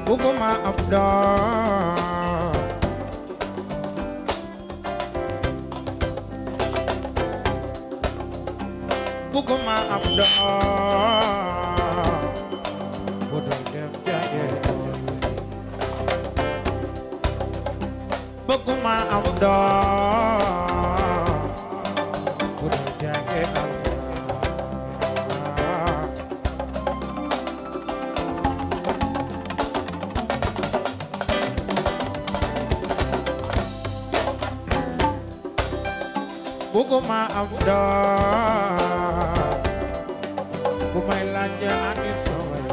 bëgguma am doom bëgguma am doom bu dul dem jànge bëgguma am doom bu dul jànge alxuraan bëgguma am doom bu may laaj ani sooy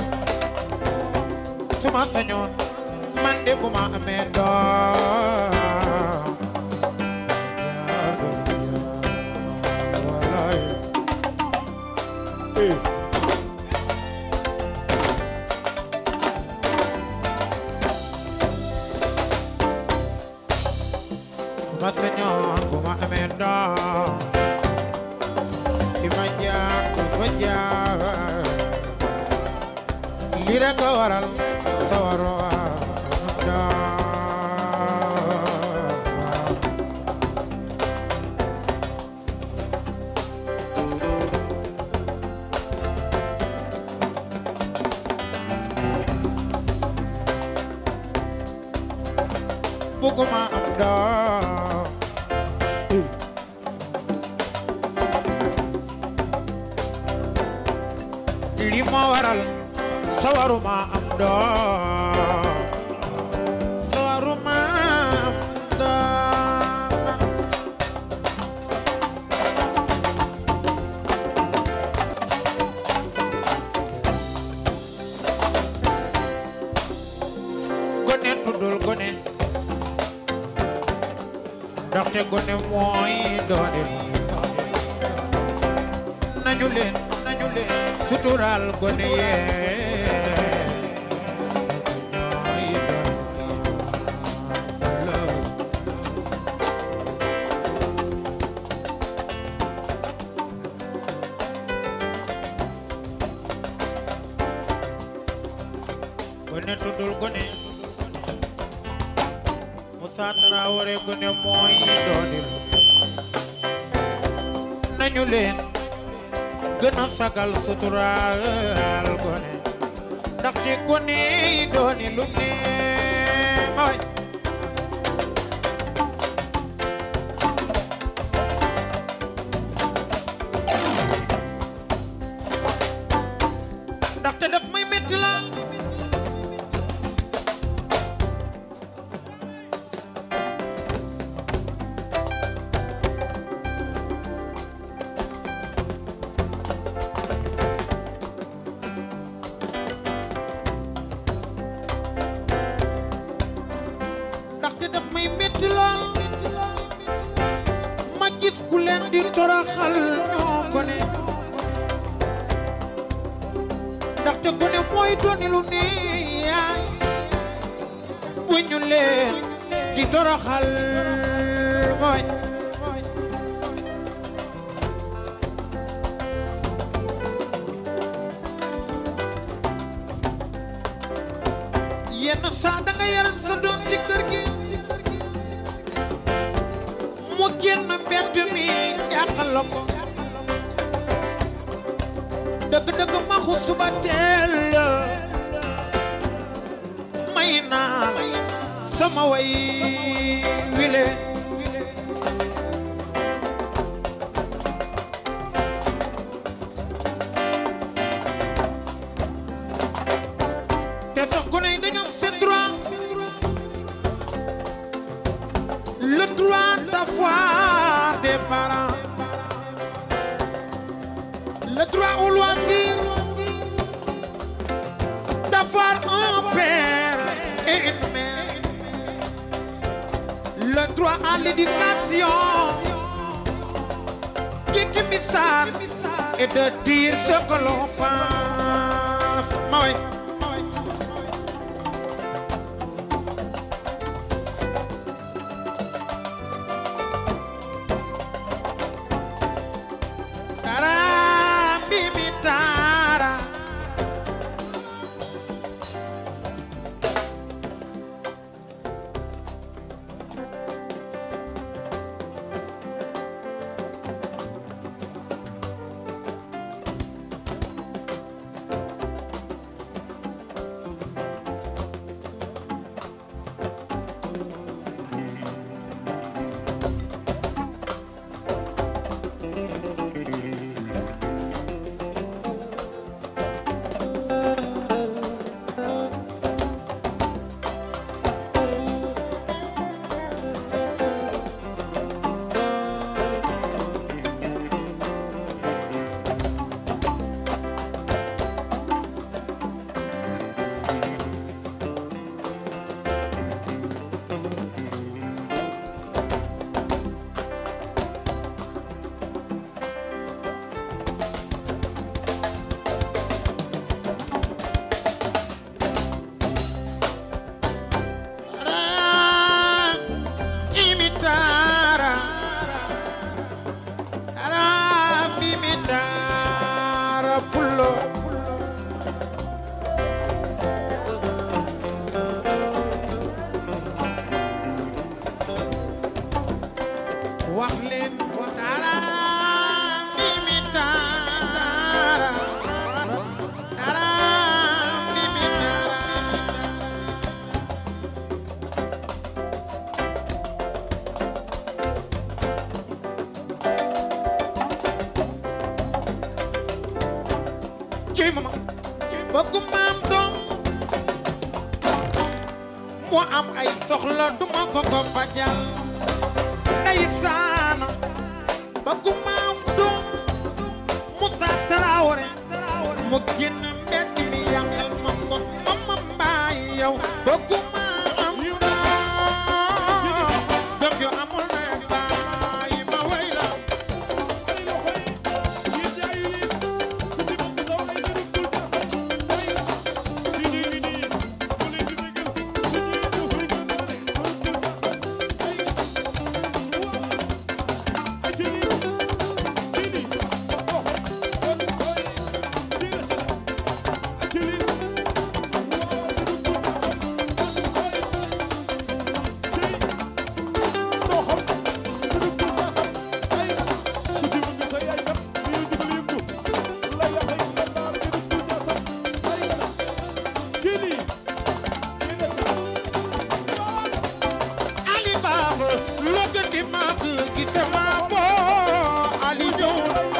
su ma sañoon man de bu ma amee doom yaa doom yaa walaay eh bu ma sañoon bu ma amee doom fi ma jaar du fa jaar lii rek a waral sawaro doom bëgguma am doom li ma waral sawaruma am doom sawaruma am doom gone tuddul gone ndaxte gone mooy doone nañu leen nañu leen suturaal gone yee ñooy doon gone tuddul gone Moussa Traoré gone mooy doonil nañu leen gën a sagal suturaal gone ndaxte gone yi dooni lu ne mooy ndaxte daf may metti la ndaxte daf may metti lool ma gis ku leen di toroxal ñoo gone ndaxte gone mooy dooni lu ne yaay bu ñu leen di toroxal mooy yenn saa da nga yaram sa doom ci kër gi mu génn mbedd mi jàqal la ko dëgg-dëgg maxu suba teel la may naa sama way wile te sax gone yi dañu am seen droit le droit d'avoir des parents le droit au loisir d'avoir un père et une mère le droit à l'éducation Kiki Missar et de dire ce que l'on pense ma way Tara, bibi, tara. bëggu maam doom mu am ay soxla duma ko ko fajal ndeysaan bëggu maam doom Moussa Traoré mu génn mbedd mi yàqal ma ko mama mbaay yow bëggu maam doom doom yu amul na baay ma way la Ali Baba loo gën di màgg ci sama boo Ali ñëw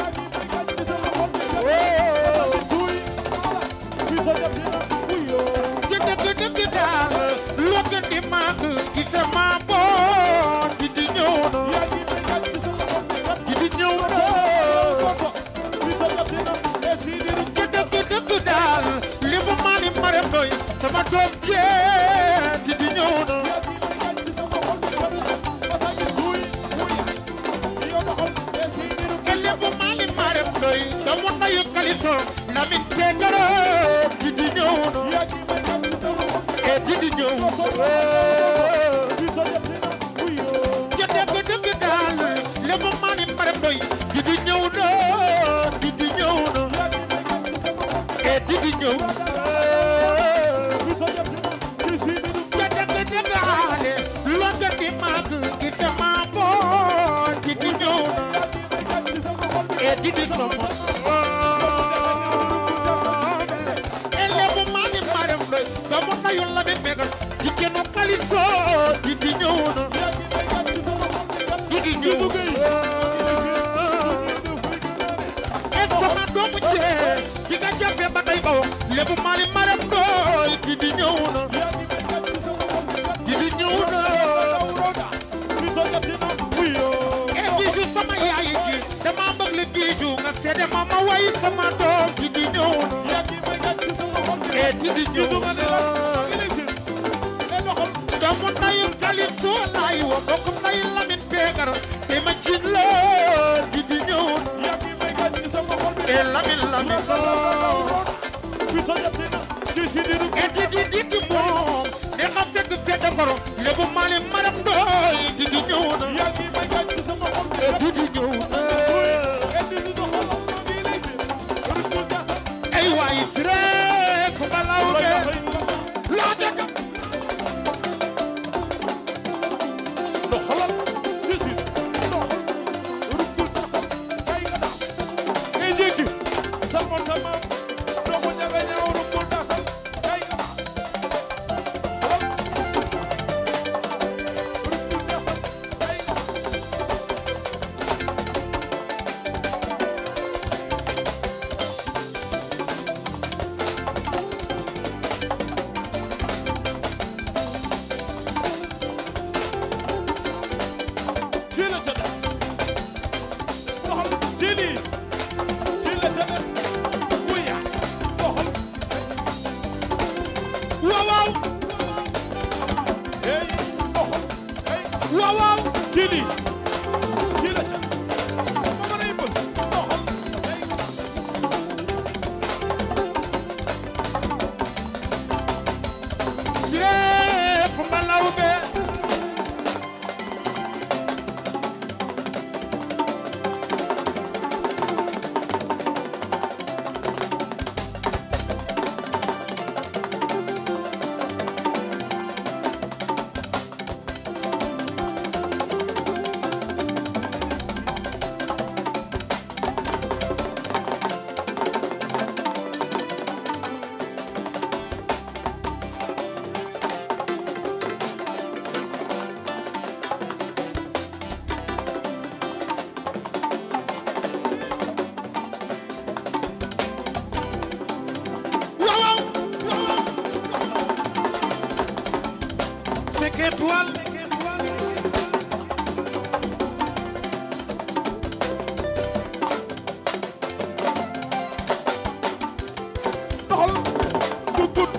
ci dëgg dëgg daal loo gën di màgg ci sama boo di di ñëw na di di ñëw na ci dëgg dëgg daal li mu mali maram doy sama doom jee di di ñëw na ele bu mali maram doy doomu ndayu kaliso Lamin Peetaro di di ñëw na e di di ñëw ci dëgg dëgg daal li mu mali maram doy di di ñëw na di di ñëw na e di di ñëw ca dëgg dëgg aale loo gën di màgg gi sama boor di di ñëw na e di di ñëw ele bu mali maram doy doomu ndayu Lamin Peetaro jigéenu kaliso di di ñëw na di di ñëw e sama doomu jee di nga jàppee ba tey ba wax lébu mali maram doy di di ñëw na di di ñëw na e biiju sama yaay ji dama bëgg li biiju nga seede ma ma way sama doom di di ñëw na e di di ñëw na doomu ndayu Kalifo laay wa mbokk ndayu Lamin Peetaro te ma jiin la di di ñëw na e Lamin Lamin e di di di di moom ne nga fekk fekk koro lébu mali maram doy di di ñëw na e di di ñëw na ay waay fire ko balaw be laa dëgg étoile doxal gut gut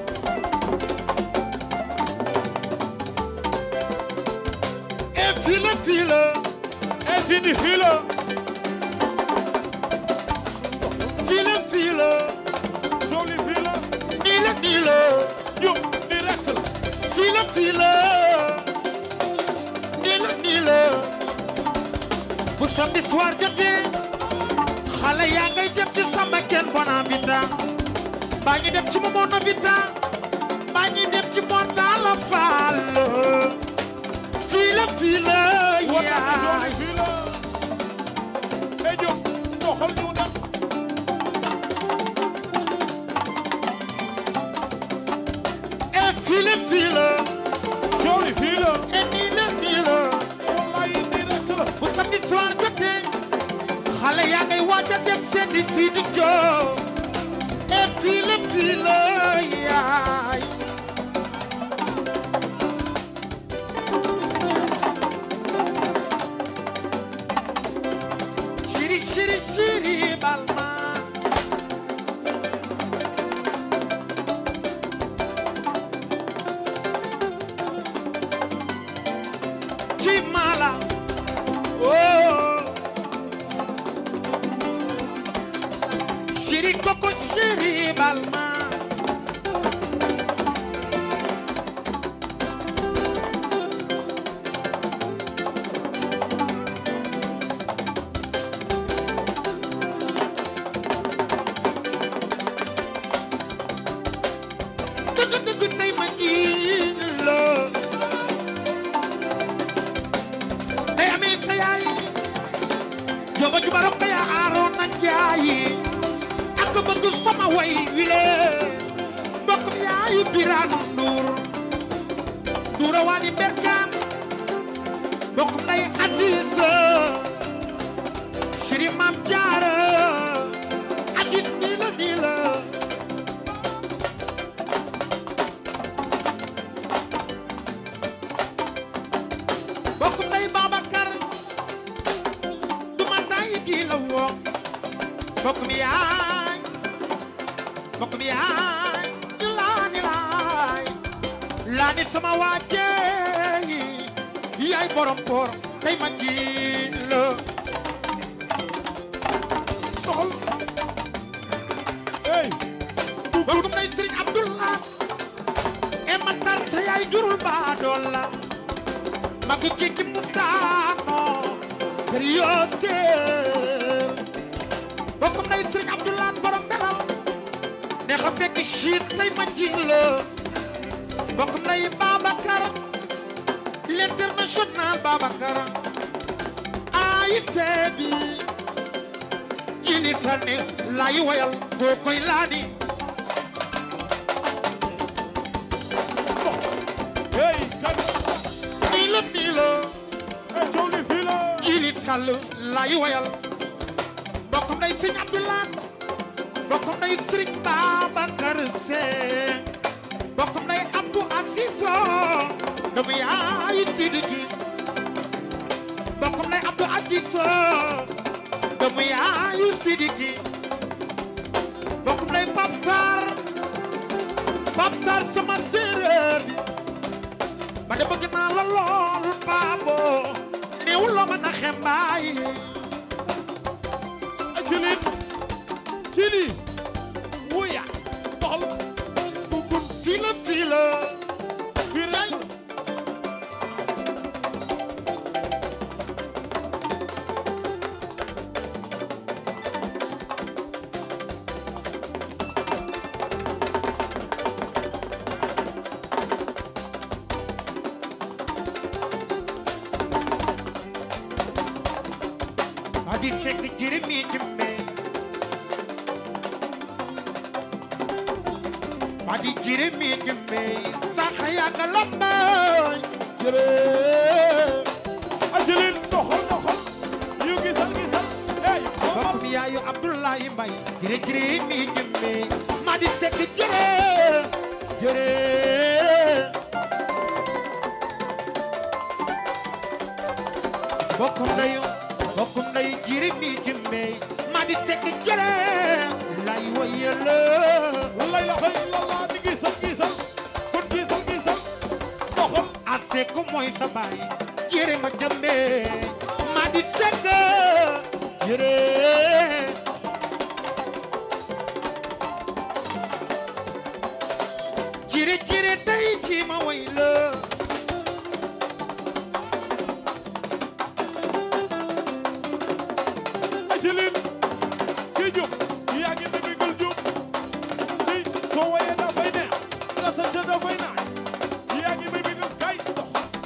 et fii la fii la infini fii la fii la fii la joli fii la nii la nii la ñu di rek la fii la fii la nii la nii la bu samedi soir jotee xale yaa ngay dem ci sama kenn bona vita mbaa ñi dem ci momono vita mbaa ñi dem ci mortala faal fii la fii la wala joli yaay fii la e jóg doxal ñu dem et fii la fii la joli fii la et nii la nii la wallaay di rek la bu samedi soir jotee xale yaa ngay waaj a dem seeti fii di joo et fii la fii la yaay chéri chéri chéri balma ci mala oh chéri koko chéri balma dëgg dëgg tey ma ji la day amee sa yaay jooba juba rokka yaa aaroon na njaayi ak bëgg sama way wile mbokk mi yaayu biraan nduur nduura waali berkaan mbokk mi day Aziz chéri maam jaara Aziz nii la nii la mbokk mi day Babacar du ma tay di la woo mbokk mi yaay mbokk mi yaay ñu laani laay laani sama waajeey yaay borom koor tey ma ji la doxal ey mbokk mi day Sëriñ Abdullah e matar sa yaay jurul baa dool la magu kiki mustaamo kër yoo seel mbokk mi day Sëriñ Abdullah borom belal ne xa fekk chiit tey ma ji la mbokk mi day Babacar l'international Babacar ay seebi jili sane lay wayal koo koy laani ey kan nii la nii la e joli fii la jili sàll lay wayal mbokkum day sëñ Abdoulaye mbokkum day sëriñ Babacar Seen mbokkum day Abdou Azizo doomu yaayu Sidiki mbokkum day Abdou Azizo doomu yaayu Sidiki mbokkum day Pape Sarr Pape Sarr sama séeréer bi ba de bëgg naa la lool baabo néew loo mën a xembaay e cili cili wuya doxal gut gut fii la fii la fii rek la ba di fekk jërëm yi jëmbe ba di jërëm yi jëmbe sax yàgg lambay jërëm ajalin doxal doxal yu gisal gisal ey doxal mbokk mi yaayu Abdoulaye Mbaye jërë jërëm yi jëmbe ma di fekk jërëm jërëm ilaha illallah di gisal gisal kon gisal gisal doxal ase ko mooy sa baay jere ma jambe ma di segg jere jere jere tey ci ma way la Angeline ci jub yaa ngi may bégal jub ci soo wayee dafay neex nga sant dafay naaj yaa ngi may bégal kay dox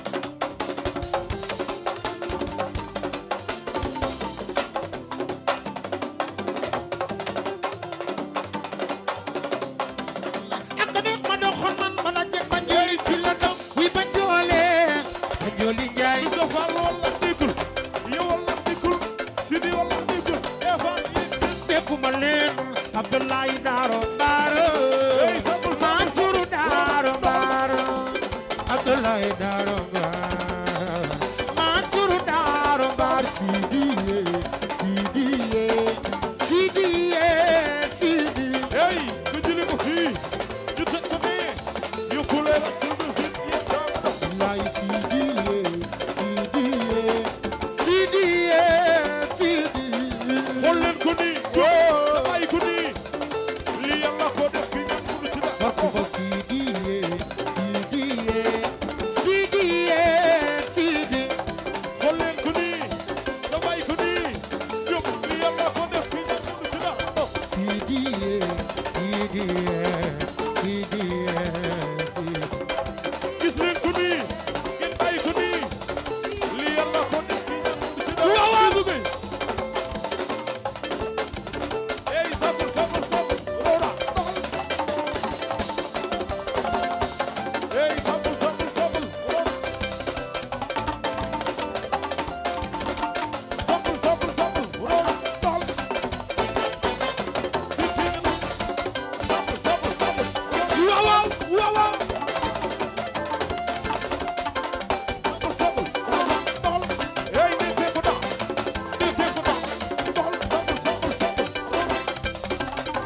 ak neex ma doxoon man ma la jeg ba njooli ci la dox wi ba njoole ba njooli njaay Moustapha lool la dikkul yow la dikkul Sidi wala dikkul Eva yi dégguma leen Abdoulaye Daaro Baaro Hey, sabul, sabul, Mansour Daaro Baaro Abdoulaye Daaro Baaro Mansour Daaro Baaro Sidiye Sidiye Sidiye Sidiye hey ku jëli ko fii ñu teg ko nii ñu kulee la tur bi fit yi tam dox Abdoulaye Sidiye Sidiye Sidiye Sidiye xool leen ko nii Oh. bàyyi ko nii li yàlla ko def fi ngeen mënu ci dara Bakuma Sidiye Sidiye Sidiye Sidiye xool leen ko nii da bàyyi ko nii jóg li yàlla ko def fi ngeen mënu ci dara dox Sidiye Sidiye Sidiye gis leen ko nii ngeen bàyyi ko nii li yàlla ko def fi ngeen mënu ci dara Waaw, waaw. Bisou Gueye hey sabul sabul sabul roora doxal hey sabul sabul sabul roora sabul sabul sabul roora doxal sabul sabul sabul Waaw waaw waaw waaw sabul roora doxal hey nii tee ko tax nii tee ko tax doxal sabul sabul sabul roora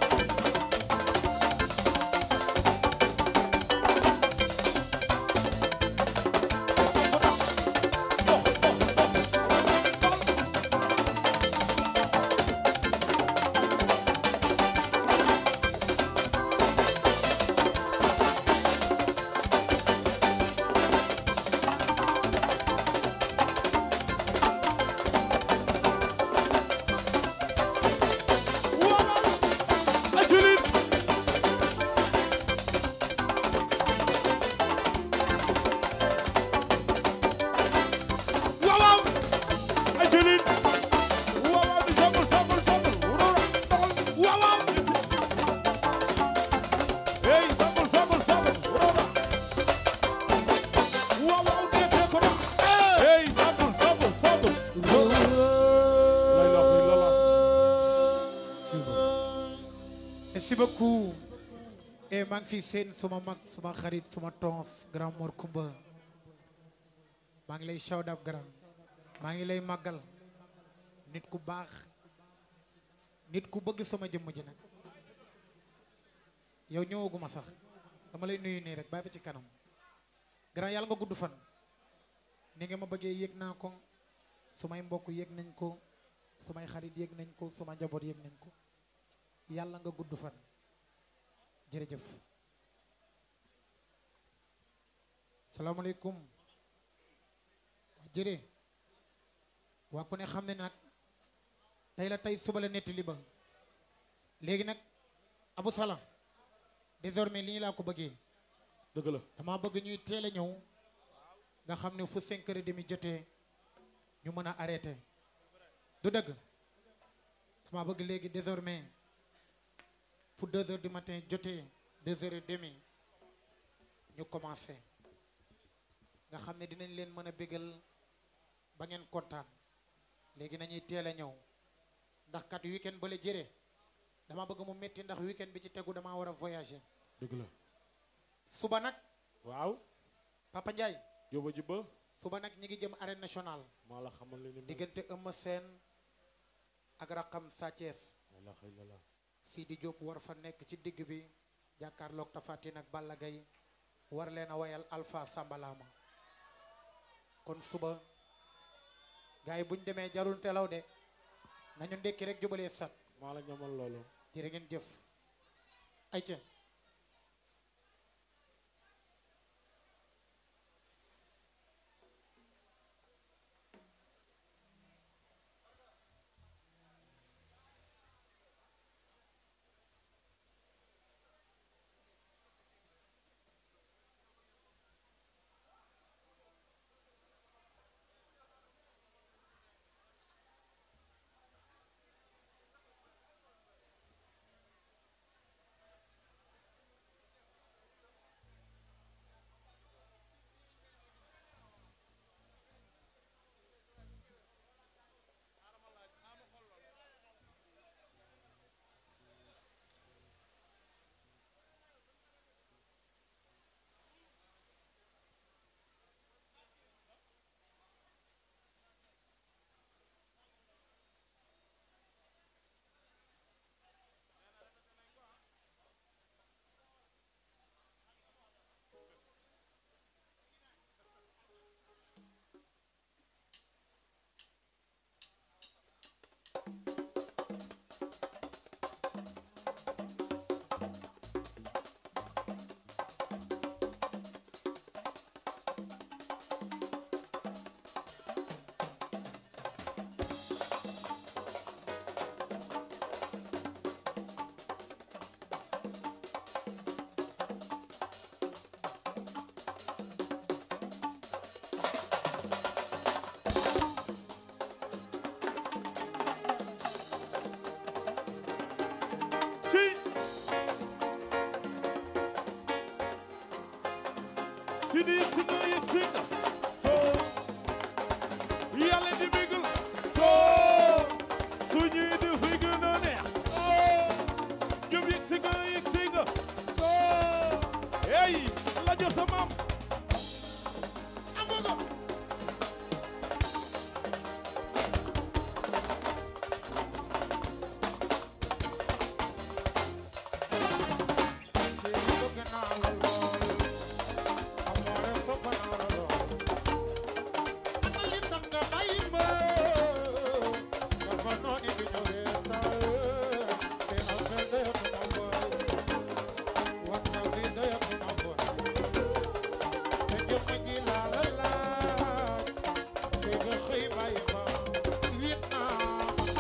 waaw Angeline waaw waaw Angeline waaw di sabul sabul sabul roora doxal waaw waaw hey sabul sabul sabul roora waaw waaw dee ko na hey sabul sabul sabul la ilaha illallah Merci beaucoup et maa ngi fi seen suma mag suma xarit suma tons grand Mor Kumba maa ngi lay shout out grand maa ngi lay màggal nit ku baax nit ku bëgg sama jëmm ji nag yow ñëwaguma sax dama lay nuyu nii rek bàyyi ba ci kanam grand yàlla nga gudd fan ni nga ma bëggee yëg naa ko sumay mbokk yëg nañ ko sumay xarit yëg nañ ko suma njaboot yëg nañ ko yàlla nga gudd fan jërëjëf salaamaaleykum waa jëree waa ku ne xam ne nag tey la tey suba la nettali ba léegi nag Abou Salam désormais li ñu laa ko bëggee dëgg la dama bëgg ñuy teel a ñëw nga xam ne fu cinq heures et demi jotee ñu mën a arrêté du dëgg dama bëgg léegi désormais fu deux heures du matin jotee deux heures et demi ñu commencé nga xam ne dinañ leen mën a bégal ba ngeen kontaan léegi nañuy teel a ñëw ndax kat weekend ba la jëre dama bëgg mu métti ndax weekend bi ci tegu dama war a voyager dëgg la suba nag waaw Papa Ndiaye jóoba ji ba suba nag ñi ngi jëm arène nationale maa la xamal li ni mel diggante Eumeu Sène ak raqam Sa Thiès la ilaha illallah Sidi Diop war fa nekk ci digg bi jàkkaarloog tafatin ak Balla Gaye war leen a wayal Alpha Sambalama kon suba gars yi buñ demee jarul telaw de nañu ndekki rek jubalee sat maa la ñamal loolu jërë ngeen jëf ay ca ci si di si nga yëg si nga soo yàlla di bégal soo su ñuy dafay gën a neex ñoom yëg si nga yëg si nga soo hey la jox sa maam amugo Séeri bëgg naa la lool amoore bëgg naa la lool ana li tax nga bàyyi ma dafa nooni di ñëw reetaan te affaire dayatuma boy wax na bi dayatuma boy te jëmm ji laa la laaj te nga xëy bàyyi ma wit naa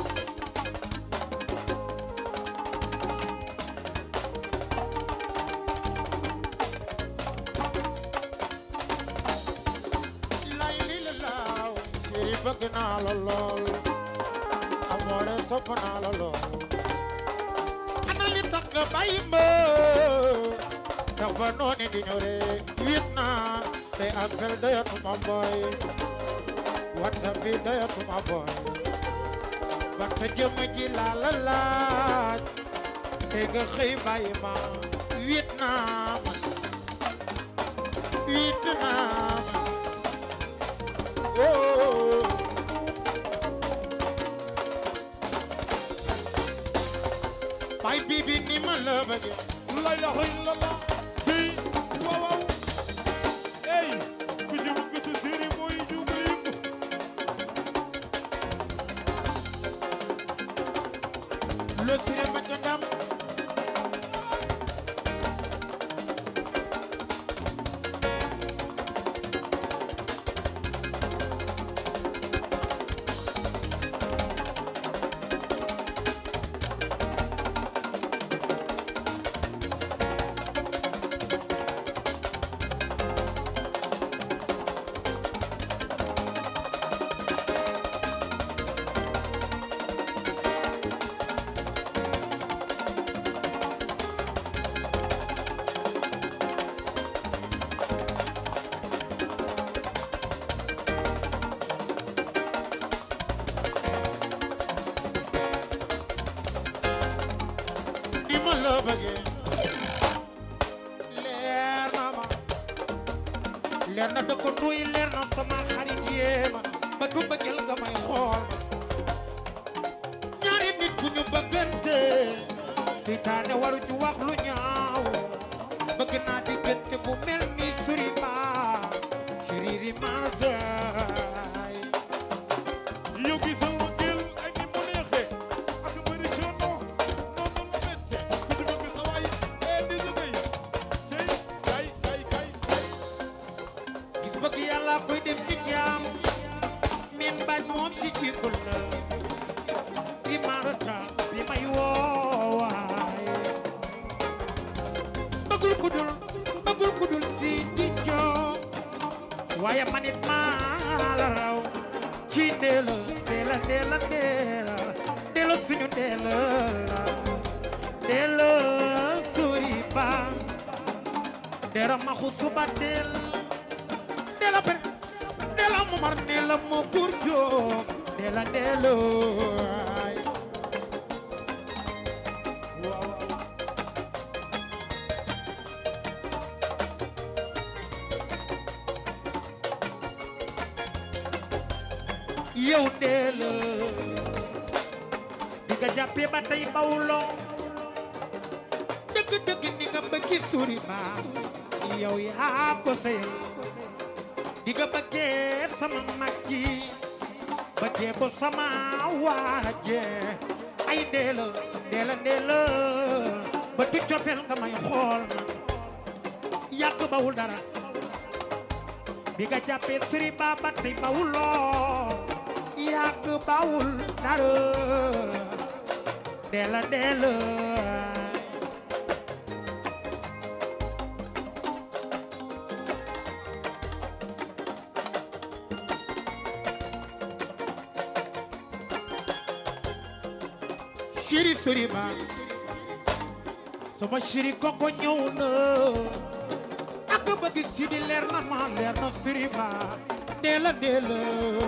lay li la laaw séeri bëgg naa la lool amoore topp naa la lool ana li tax nga bàyyi ma dafa nooni di ñëw rek wit naa te appel doyatuma boy whatsapp bi doyatuma boy ban sa jëmm ji laa la laaj te nga xëy bàyyi ma wit naa ma wit naa ma oh bay bibi ni ma la bëgge la ilaha illallah ci waaw waaw hey ku ci bëgg sa séeri mooy jublu yëngu lo sire ma ca ndam ni ma la bëgge leer na ma leer na dëkk nuy leer na sama xarit yee ma bëgg bëggel nga may xool ma ñaari nit bu ñu bëggante seytaane waru ci wax lu ñaaw yaa koy def ci jaam min bañ moom ci jikul la di marata bi may woowaay bëggul ku dul bëggul ku dul si di joo waaye manit maa la raw ci ndeela ndeela ndeela ndeela ndeela suñu ndeela la ndeela suri ba ndeela maxu suba ndeel ndeela bre ndeela momar ndeela mo kur joo ndeela ndeela ay yow dee la di nga jàppee ba tey bawuloo dëgg-dëgg ni nga bëggi suri ba yow yaa ko sëyal di nga bëggee sama mag ji bëggee ko sama waaje ay dee la dee la dee la ba tu cofeel nga may xool na yàgg bawul dara bi nga jàppee suri ba ba tey bawuloo yàgg bawul dara dela dela chéri suri ba sama chéri koko ñëw na ak bëgg si di leer na ma leer na suri ba dela dela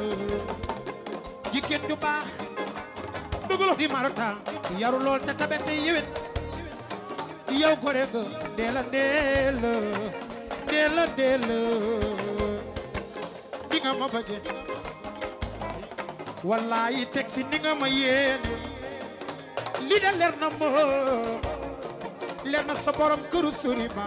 jigéen ju baax dëgg la di marata yaru lool te tabe te yewet yow gore ga deela deela deela deela di nga ma bëgge wallahi teg si ni nga ma yéen li de leer na ma leer na sa borom këru suri ma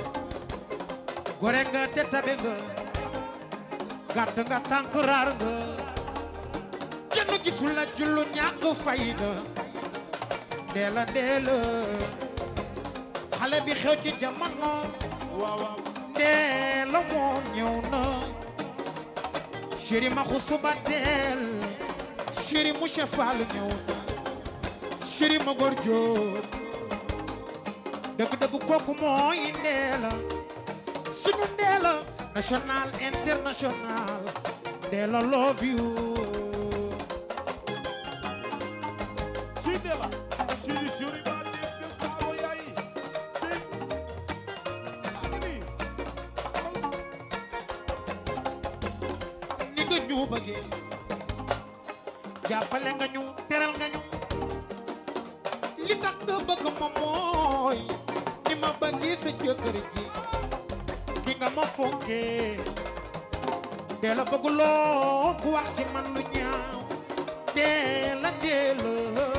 gore nga te tabe nga gàtt nga tànk raar nga kenn gisul la jullu ñàkk fayda ndeela ndeela xale bi xew ci jamono waaw waaw ndeela moom ñëw na chéri ma xusuba teel chéri monsieur Fall ñëw na chéri ma góor jóob dëgg-dëgg kooku mooy ndeela sunu ndeela national international ndeela love you ci de la chéri chéri ba de de saawo yaay ci agni ni nga ñu bëggee jàppale nga ñu teral nga ñu li tax nga bëgg ma mooy ni ma bëggee sa jëkkër ji ki nga ma fonkee dee la bëgg loo ku wax ci man lu ñaaw dee la dee la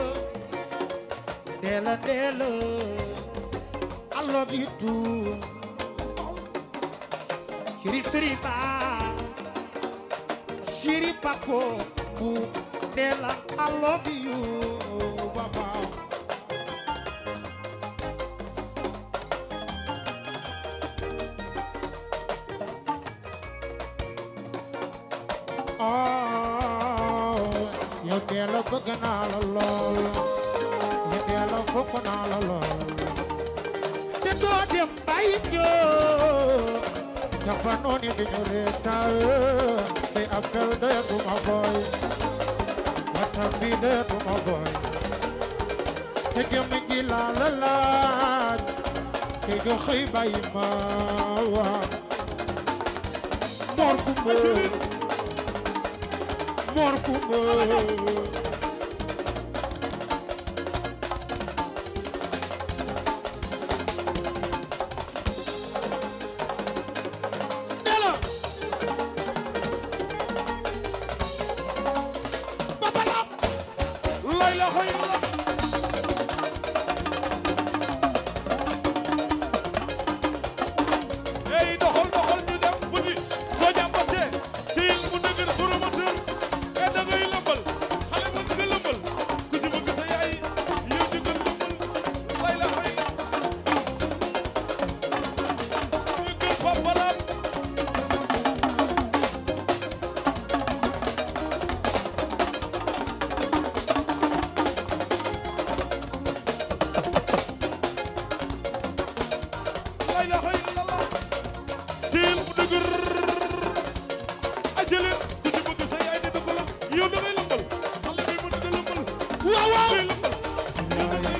dee la dee la I love you too Chéri chéri ba Chéri Paco bu Della I love you Baba Oh yow Della bëgg naa la lool yow Della fokk naa la lool te doo dem bàyyi ñoo dafa noonu di ñu reetal te appel doyatuma boy waxtaan bi doyatuma boy te jëmm ji laa la laaj te du xëy bàyyi ma waa Mor Kumba Mor Kumba Dela Papa Lam lay la xoy la ey doxal doxal ñu dem petit soo jàmbatee ci mu dëgër promoteur e da ngay lëmbal xale la ilaha illallah tiil mu dëgër ajaleen ku ci bëgg sa yaay di dëgg la yow da ngay lëmbal xale bi mën nga lëmbal waaw waaw day lëmbal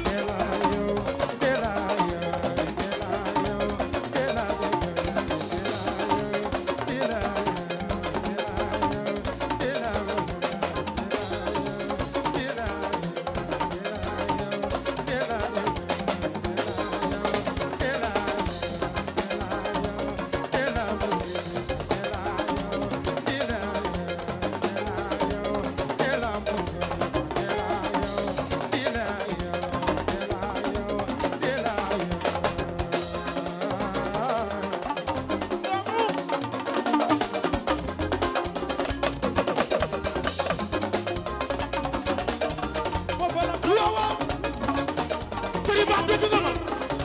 foofa la waaw waaw sëriñ Ba dégg nga ma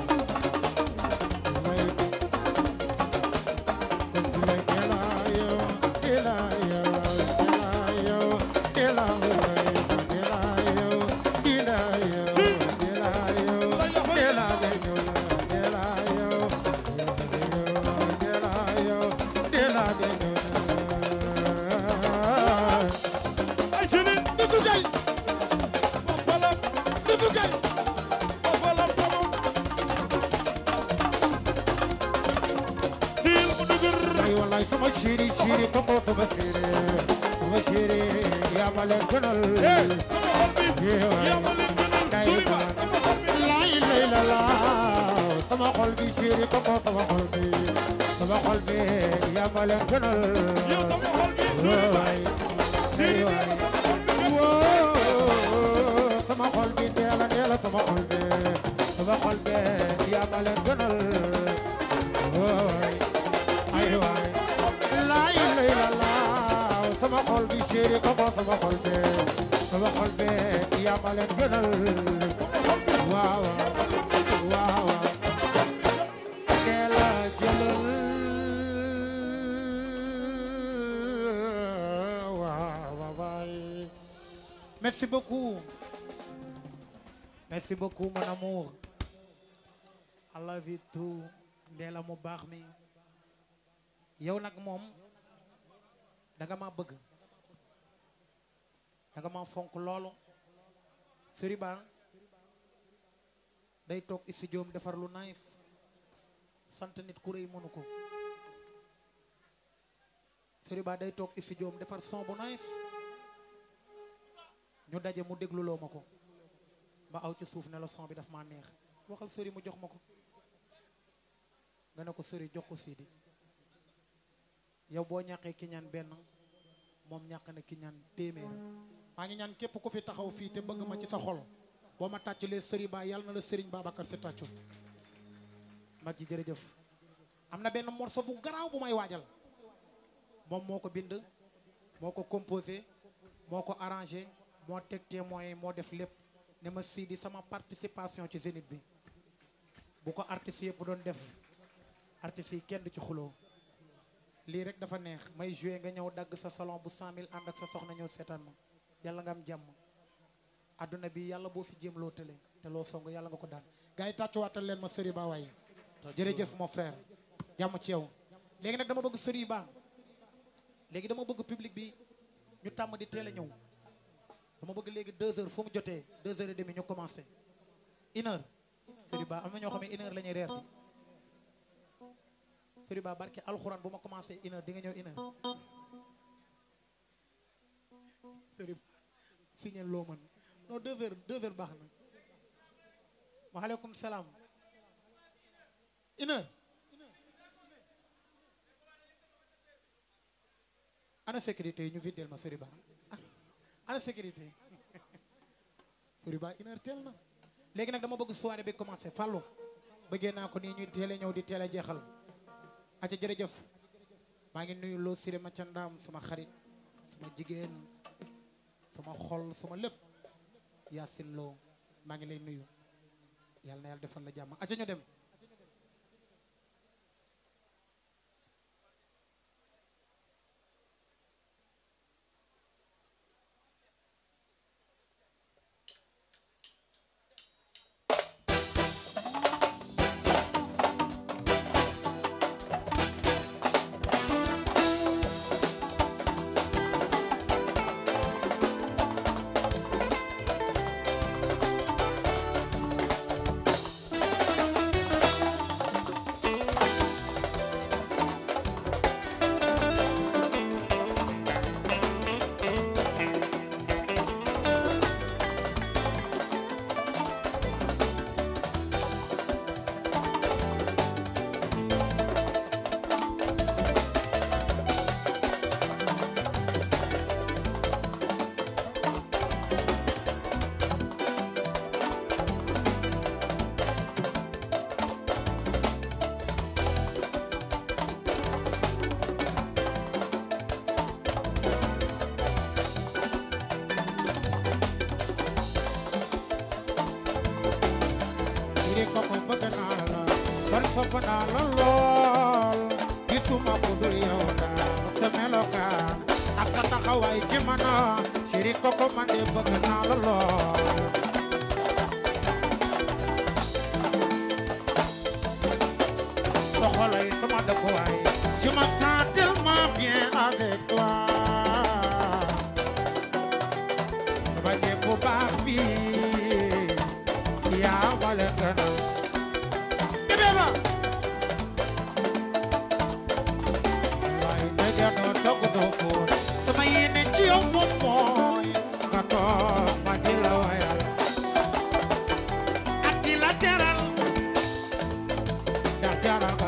ajaleen nitu gay foofa la nitu gay foofa la tomo tiil mu dëgër ay wallaay sama chéri chéri koko sama chéri sama chéri yaa ma leen gënal eh sama xol bi yaa ma leen gënal sori ba sama xol bi lay lay la la sama xol bi chéri koko sama xol bi sama xol bi yaa ma leen gënal yow sama xol bi sori ba waay siri ay bi waay sama xol bi woo sama xol bi neela neela sama xol bi sama xol bi yaa ma leen gënal waay ay waay lay lay la la sama xol bi chéri koko sama xol bi sama xol bi yaa ma leen gënal waaw waaw waaw neela jëlal waaw waaw waay merci beaucoup merci beaucoup mon amour I love you too Ndella mu baax mi yow nag moom danga ma bëgg danga ma fonk loolu Sëriñ Ba day toog studio am defar lu nice sant nit ku rëy mënu ko Sëriñ Ba day toog studio am defar son bu nice ñu daje mu dégluloo ma ko ma aw ci suuf ne la son bi daf maa neex waxal sëri mu jox ma ko nga ne ko sëri jox ko Sidi yow boo ñàqee ki ñaan benn moom ñàq na ki ñaan téeméer maa ngi ñaan képp ku fi taxaw fii te bëgg ma ci sa xol boo ma tàcculee sëri ba yàlla na la sëriñ Babacar si tàccu mag ji jërëjëf am na benn morceau bu garaaw bu may waajal moom moo ko bind moo ko composé moo ko arrangé moo teg témoin yi moo def lépp ne ma Sidi sama participation ci Zénith bi bu ko artistes yëpp doon def artistes yi kenn du ci xuloo lii rek dafa neex may joué nga ñëw dagg sa salon bu 100000 ànd ak sa soxna ñëw seetaan ma yàlla nga am jàmm adduna bi yàlla boo fi jéem loo tële te loo song yàlla nga ko daan gars yi tàccuwaatal leen ma sëri ba waaye jërëjëf mon frère jàmm ci yow léegi nag dama bëgg sëri ba léegi dama bëgg public bi ñu tàmm di teel a ñëw dama bëgg léegi deux heures fu mu jotee deux heures et demie ñu commencé une heure sëri ba am na ñoo xam ne une heure la ñuy reer di sëri ba barke alxuraan bu ma commencé une heure di nga ñëw une heure sëri ba signal loo mën non deux heures deux heures baax na waaleykum salaam une heure ana sécurité yi ñu viddeel ma sëri ba ana sécurité sëri ba une heure teel na léegi nag dama bëgg soirée bi commencé fàllu bëggee naa ko nii ñuy teel a ñëw di teel a jeexal aca jërëjëf maa ngi nuyu loo siré ma ca ndaam suma xarit suma jigéen suma xol suma lépp yaasin loo maa ngi lay nuyu yàlla na yàlla defal la jàmm aca ñu dem lool gisuma ku dul yow daal sa melokaan ak sa taxawaay ci man chéri koko man de bëgg naa la lool soxolay sama dëkkuwaay je me sens tellement bien avec toi sama jéem bu baax bi yaa ma leen gënal Ibeba waaye dëgg doo togg doo fóot sama yéene ci yow moom mooy nga toog ma di la wayal ak di la teral ndax jaral nga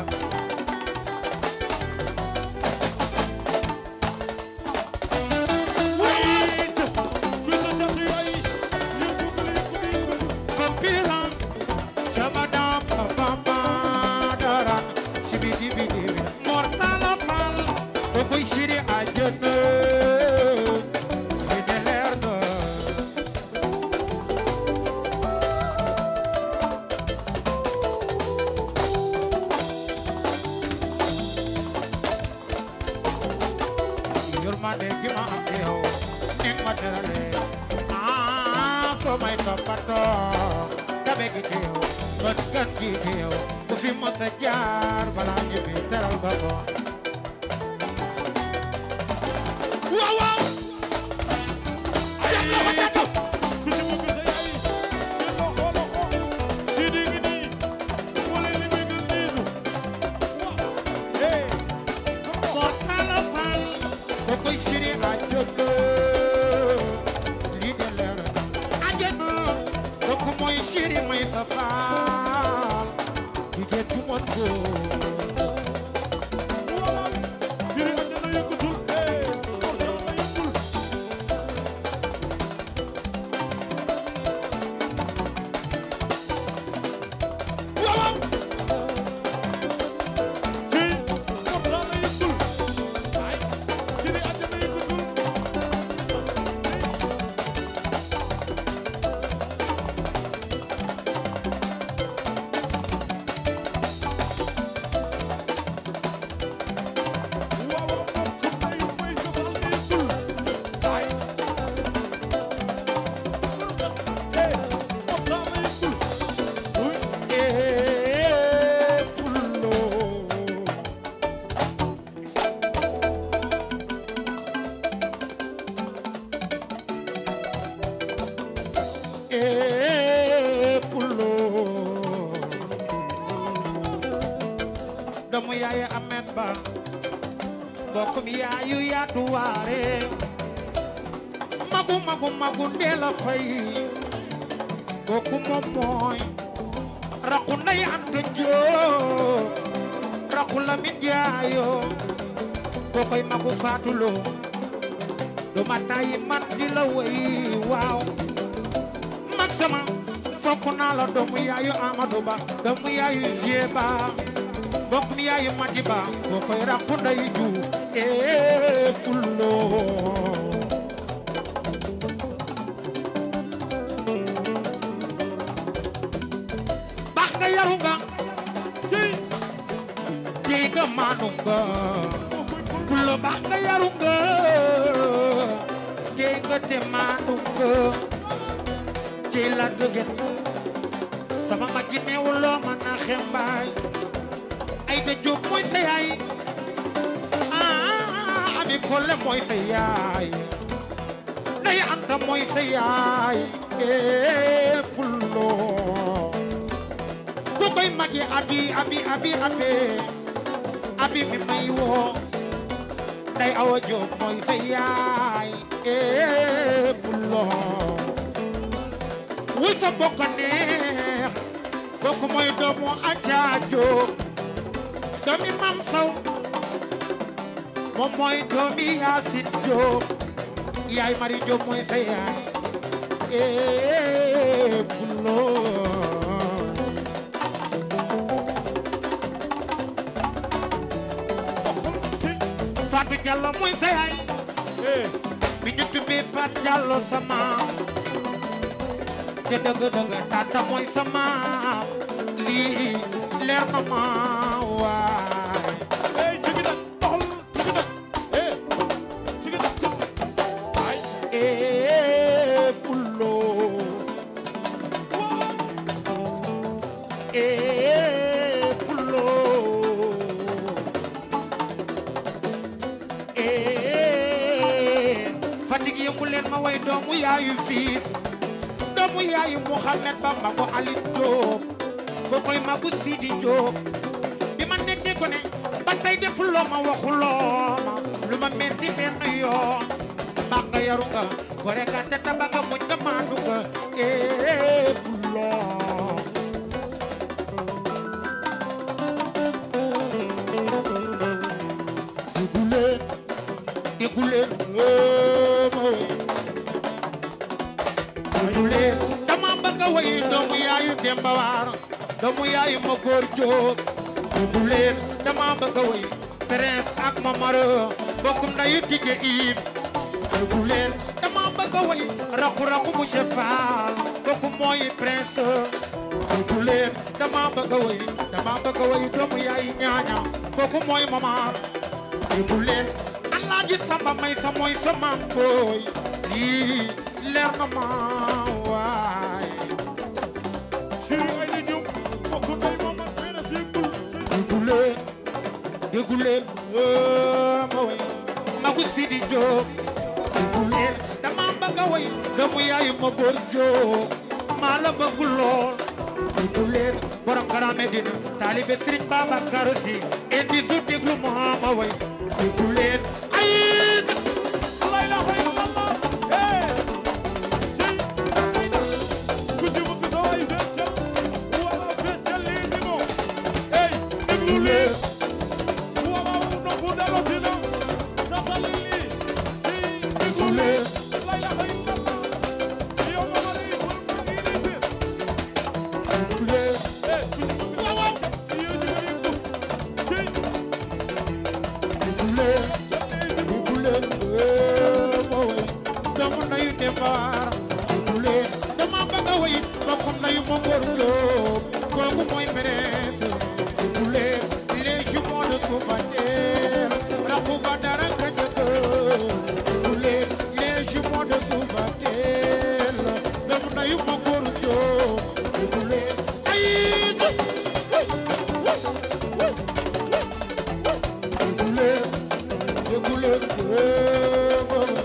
Pampiran, Shabadam, Pamadaran, Shibidibidibid, Mortala Pal, Boboy Shiri Ajana, Fidelerdo. Yurmande gi ma am yow, ni ma terale, ah, so may toppatoo, tabe gi ci yow, bët gan gi ci yow, bu fi mos a jaar balaa ñu fi teral ba ko. Waaw waaw, seet na ko ca kaw. Mortala Fall, Boboy Shiri Ajana, lii de leer na. Ajana, kooku mooy Shiri may sa faal, jigéen ju mën góor. Waaw waaw. Eh, pullo. Eh, pullo. doomu yaay amen ba mbokkum yaayu yaatu waare magu magu magu ndeela fay kooku moom mooy rakku ndey anta joo rakku lamin jaayo kookoy magu faatulo du ma tàyyi man di la way waaw mag sama fokk naa la doomu yaayu Amadou Ba doomu yaayu Vieux Ba mbokk mi yaayu Mati Ba kookoy rakku ndey Juuf ee pullo baax nga yaru nga tey nga maanu nga pullo baax nga yaru nga tey nga te maanu nga ci la dëgën sama mag ji neewuloo ma na xembaay ay da jóob mooy sa yaay ah ami kolle mooy sa yaay day anta mooy sa yaay ee pullo ku koy magi abi abi abi abi abi mi may woo day awa jóob mooy sa yaay ee pullo wuy sa bokk neex bokk mooy doomu ajaajo doomi mam saw moom mooy doomi yaasin jóob yaay mari jóob mooy sa yaay ee bulo Fatou Diallo mooy sa yaay bi ñu tubbee Fatou Diallo sama te dëgg dëgg tata mooy sama lii leer na ma waa yëngu leen ma way doomu yaayu fiis doomu yaayu Muhammad Bamba ko Aline Diop ko koy magu Sidi Diop bi ma nekkee ko ne ba tey defuloo ma waxuloo ma lu ma metti benn yoon baax nga yaru nga gore nga te taba nga muñ nga maandu nga ee buloo déggu leen déggu leen ee ma wey déggu leen dama bëgg a way doomu yaayu Demba Waar doomu yaayu ma góor jóob déggu leen dama bëgg a way Prince ak Mamaro bokkum ndayu tijje iib déggu leen dama bëgg a way raxu raxu monsieur Fall kooku mooy Prince déggu leen dama bëgg a way dama bëgg a way doomu yaayu ñaaña kooku mooy Mamar déggu leen Alaaji Samba may sa mooy sa maam booy lii leer na ma waay Chéri Aïda Diop bokk ndey moom ak benn siikul déggu leen déggu leen oo ma way magu Sidi Diop déggu leen dama bëgg a way doomu yaayu ma góor Diop maa la bëgg lool déggu leen borom Grand Médine taalibe Serigne Babacar Sy indi su déglu ma ma way déggu leen ay La ilaha illallah eh cey Aïda ku ci bëgg sa waay feccal wala feccal lii si moom eh déglu leen wala noppu dalotina taxali lii cey déglu leen La ilaha illallah yow ma mari pour ma ngi lay biir déggu leen eh ku ci bëgg sa waay yow ñu ngi ko cey déggu leen déggu leen oo ma way doomu nayu Demba Waar déggu leen dama bëgg a way bokkum nayu ma góor Diop kooku mooy Prince déggu leen les jumeaux de Soubatel rakku ba dara ka jëkk déggu leen les jumeaux de Soubatel doomu nayu ma góor Diop déggu leen ay déggu leen déggu leen oo ma way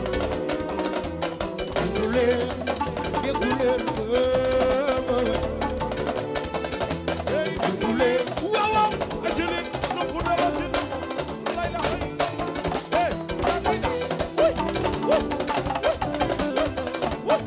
déggu leen déggu leen oo ma way déggu leen waaw waaw Ajaleen noppu dalotina La ilaha illallah eh Aïda wuy wuy wuy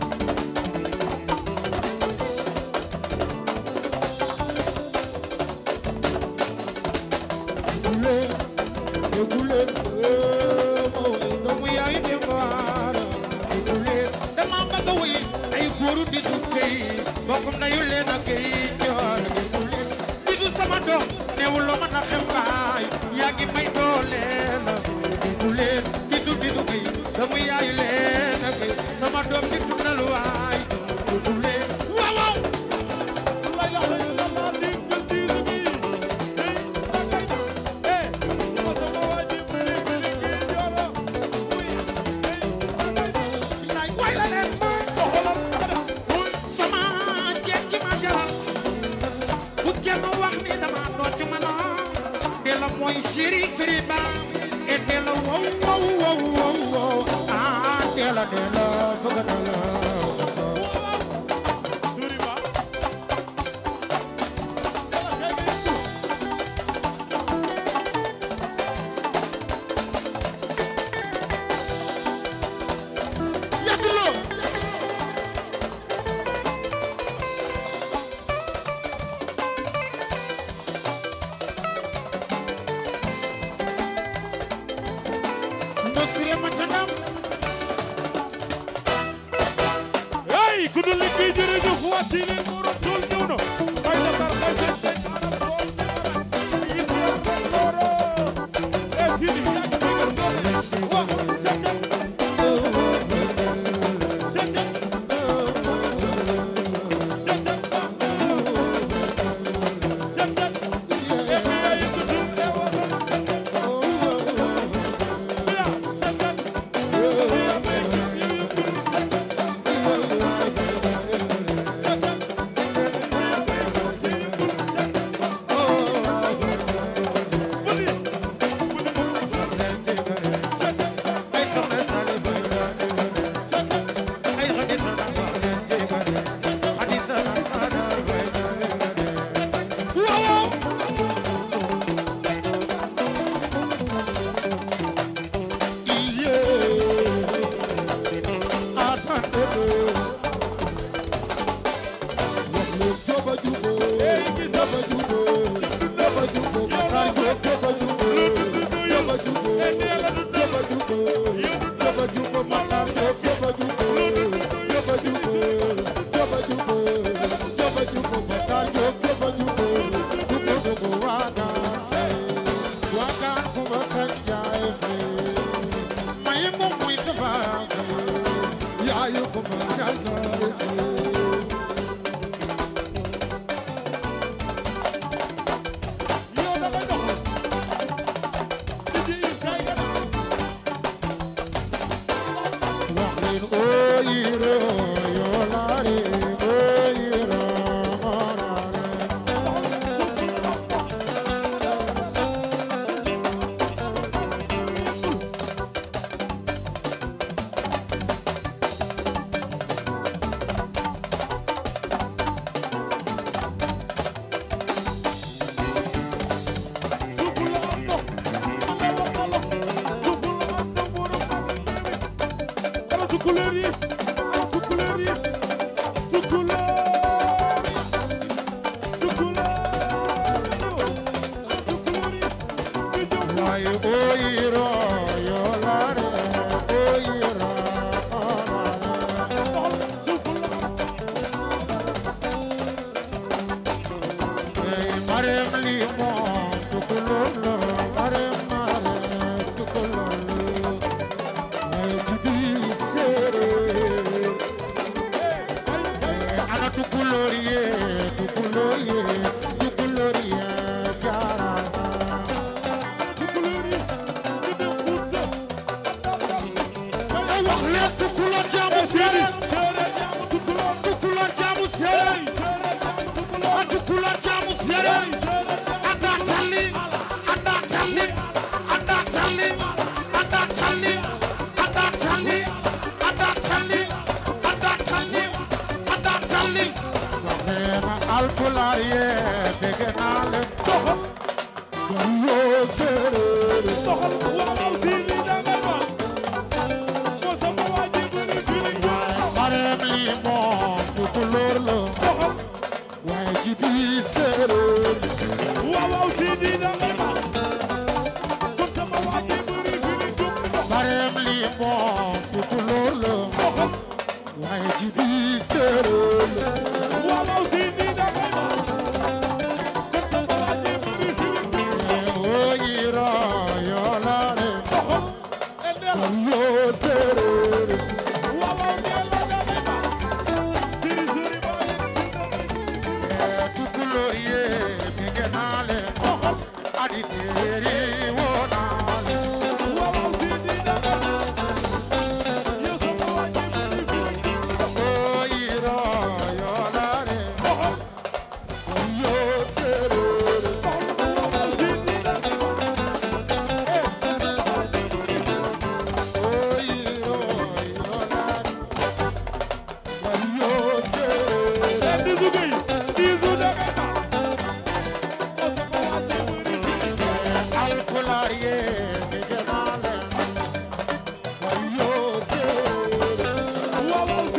déggu leen déggu leen oo ma way doomu yaayu Demba Waar déggu leen dama bëgg a way ay góoru di su kay bokkum na yu leen ak kay joor déggu leen di du sama doom neewuloo ma na xembaay yaa ngi may dooleel déggu leen di du di du kay doomu yaayu leen ak kay sama doom di dundal waay déggu leen waaw waaw La ilaha illallah diggal diine bi hey Aïda eh ma sama waa ji bili bili kii joola wuy hey Aïda bilaay waay la leen ma doxalal ada wuy sama jeeg ji ma jaral bu kenn wax ni dama doon ci mën a de la mooy chéri firi ba et de la wow wow wow wow wow ah de la de la bëgg na la Suri ba Yalla kay gi yàgguloo ndo sire ma ca ndam Ay, oyiro, yolare, oyiro, olare. Ey, marem limon, tukulolo, marem, marem, tukulolo. Ey, jibi sere. Ey, ana tukuloriye, tukuloriye, tukuloriye, jarana. Ay, wax leen tukulor jaamu séeréer, tukulor jaamu séeréer, ah, tukulor jaamu séeréer. Anda talli, anda talli, anda talli, anda talli, anda talli, anda talli, anda talli, anda talli. Wax leen alpulaar yee, dégg naa leen. Yoo séeréer. Marem limon, tukulóor la, waaye jibi séeréer. Marem limon, tukulóor la, waaye jibi séeréer. Oyiro, yolare, yoo séeréer. Tukulóor yee, dégg naa leen. Adi séeréer woo naa leen. Oyiro, yolare, yoo séeréer. Oyiro, yolare, yoo séeréer. Alpulaar yee, dégg naa leen. Yoo séeréer.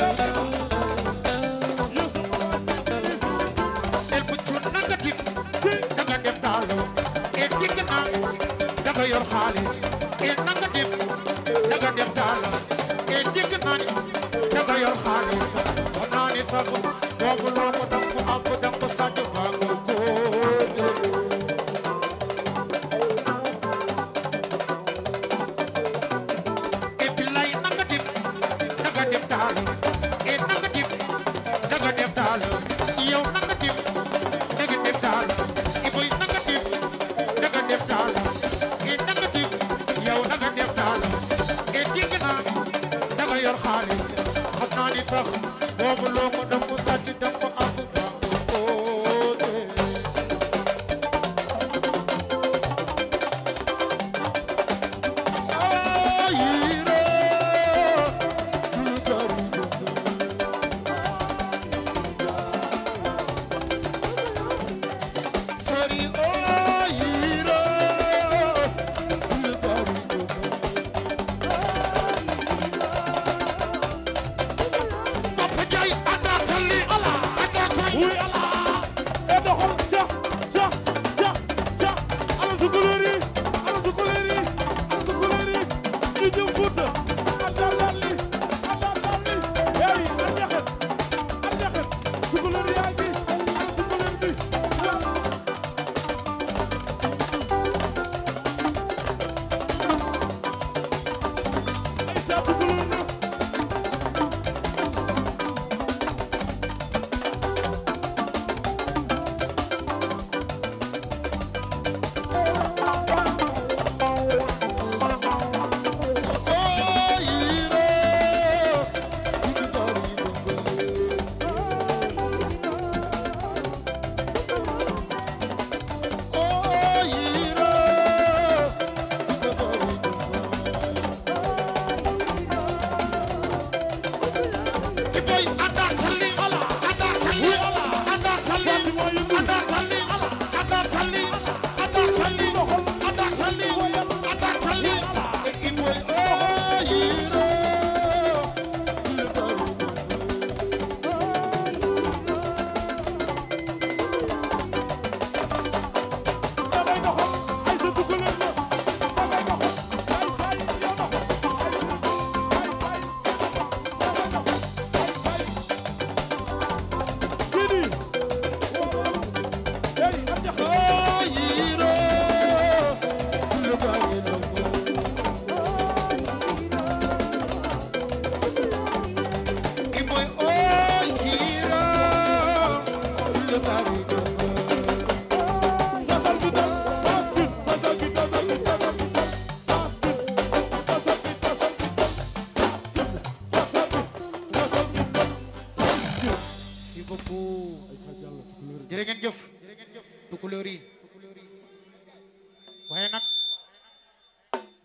El bu cuun nanga dip danga def daalo e digg naa danga yor xaalis e nanga dip danga def daalo e digg naa ni danga yor xaalis xam naa ni sax boobu loo ko dang ko am ko dang ko sàcc baa nga góode e billaay nanga dip danga def daalo e nanga dip danga def daalo yow nanga dip danga def daalo i boy nanga dip danga def daalo e nanga dip yow danga def daalo e digg naa danga yor xaalis xam naa ni sax boobu loo ko dang ko sàcc dang ko am dang ko góode Papa Jai, anda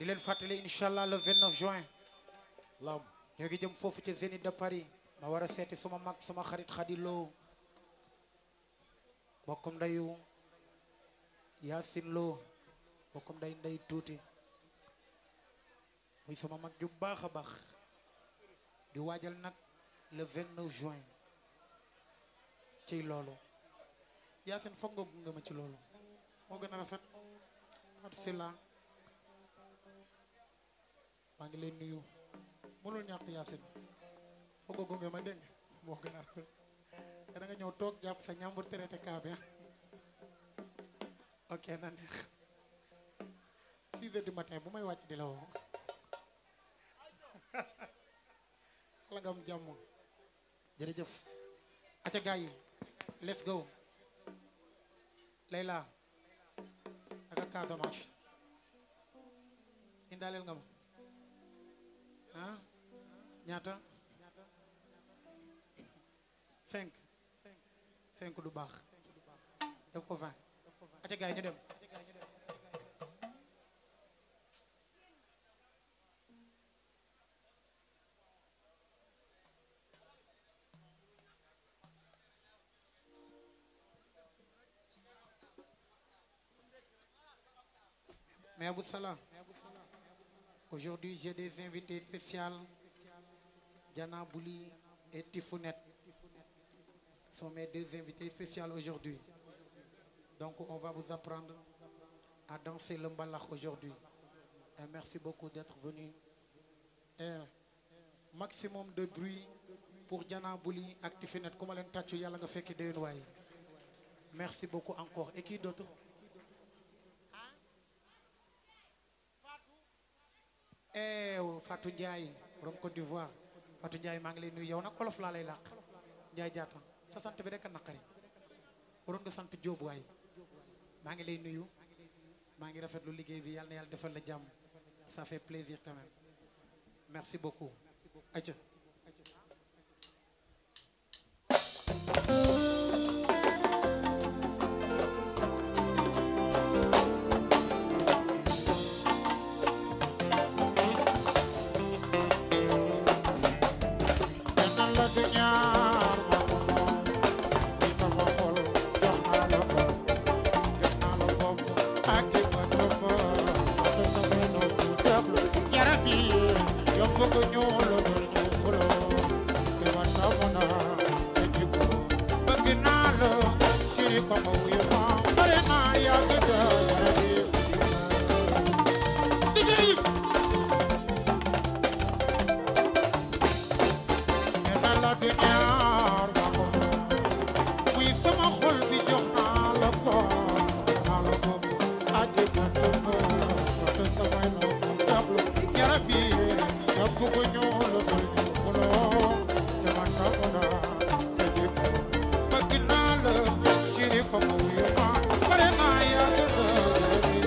leen fàttali incha allah le 29 juin lam ñoo ngi jëm foofu ci Zénith de Paris ma war a seeti suma mag suma xarit Khady Lo bokkum ndayu Yacine Lo bokkum nday nday tuuti muy sama mag ju baax a baax di waajal nag le 29 juin ci loolu Yacine foog nga gunge ma ci loolu moo gën a rafet Fatou Silla maa ngi lay nuyu mënul ñàkk Yacine foog nga gunge ma dégg nga moo gën a rafet te da nga ñëw toog jàpp sa ñambur traité kaa bi ok na neex six heures du matin bu may wàcc di la woo la nga am jàmm jërëjëf aca gars yi let's go Layla naka Casamance indaaleel nga ma ah ñaata cinq cinq du baax def ko vingt aca gars yi ñu dem Mais Abou Salah, aujourd'hui j'ai des invités spéciaux. Diana Bouli et Tifounette sont mes deux invités spéciaux aujourd'hui. Donc on va vous apprendre à danser le mbalax aujourd'hui. Et merci beaucoup d'être venu. Et maximum de bruit pour Diana Bouli ak Tifounette. Comment leen tàccu yàlla nga fekki déwén waay. Merci beaucoup encore. Et qui d'autre? eh Fatou Ndiaye borom Côte d'Ivoire Fatou Ndiaye maa ngi lay nuyu yow nag olof laa lay làq Ndiaye jaata sa sant bi rek a naqari waroon nga sant Jóob waay maa ngi lay nuyu maa ngi rafetlu liggéey bi yàlla na yàlla defal la jàmm ça fait plaisir quand même merci beaucoup aca Ñaan la du ñaar ma ko moom li sama xol jox naa la ko jox naa la bopp ak ki ma topp ak sama nopp déglu yaram yi yow bëgg ñu la bëgg ñu xuloo te ma tàmm naa sa jikko bëgg naa la siri ko ma wuyu ma bare naa yàgg da yaram yi liggéey nee la du ñaar ma ko muy sama xol bi jox naa la ko naa la ko aji ma tëmb te samay nopp jablu yarab yi nga bugg ñu la ko ñu xuloo te ma tàmm naa sa jikko bëgg naa la chéri ko ma wuyu ma bare naa yàgg da yarab yi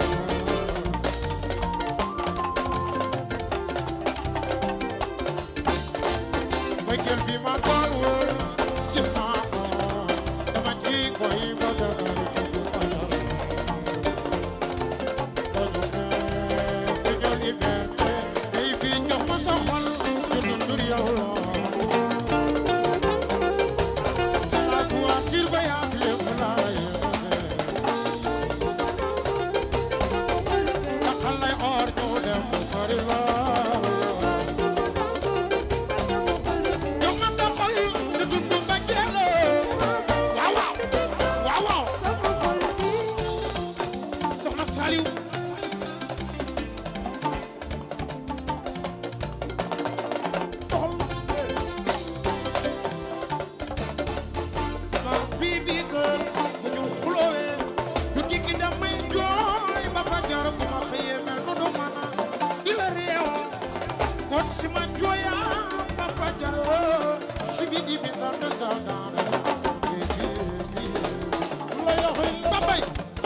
bëggeel bi ma doon wër gis naa ko dama ci koy ba dëgër dugg ajar dañu fee fi ñu liberté day fi jox ma sa xol ñu dundur yow la la voiture ba yaa lépp laa yéene taxal lay or ñu dem sori la jox ma sa xol te dundu ba jeex waaw waaw waaw waaw soxna Saliou ma bii bii kër bu ñu xuloowee du jikki damay jooy ba fajar bu ma xëyee mel nu du mën a di la réew kon si ma jooyaa ba fajar si bi di bi dar dar dar dar Babay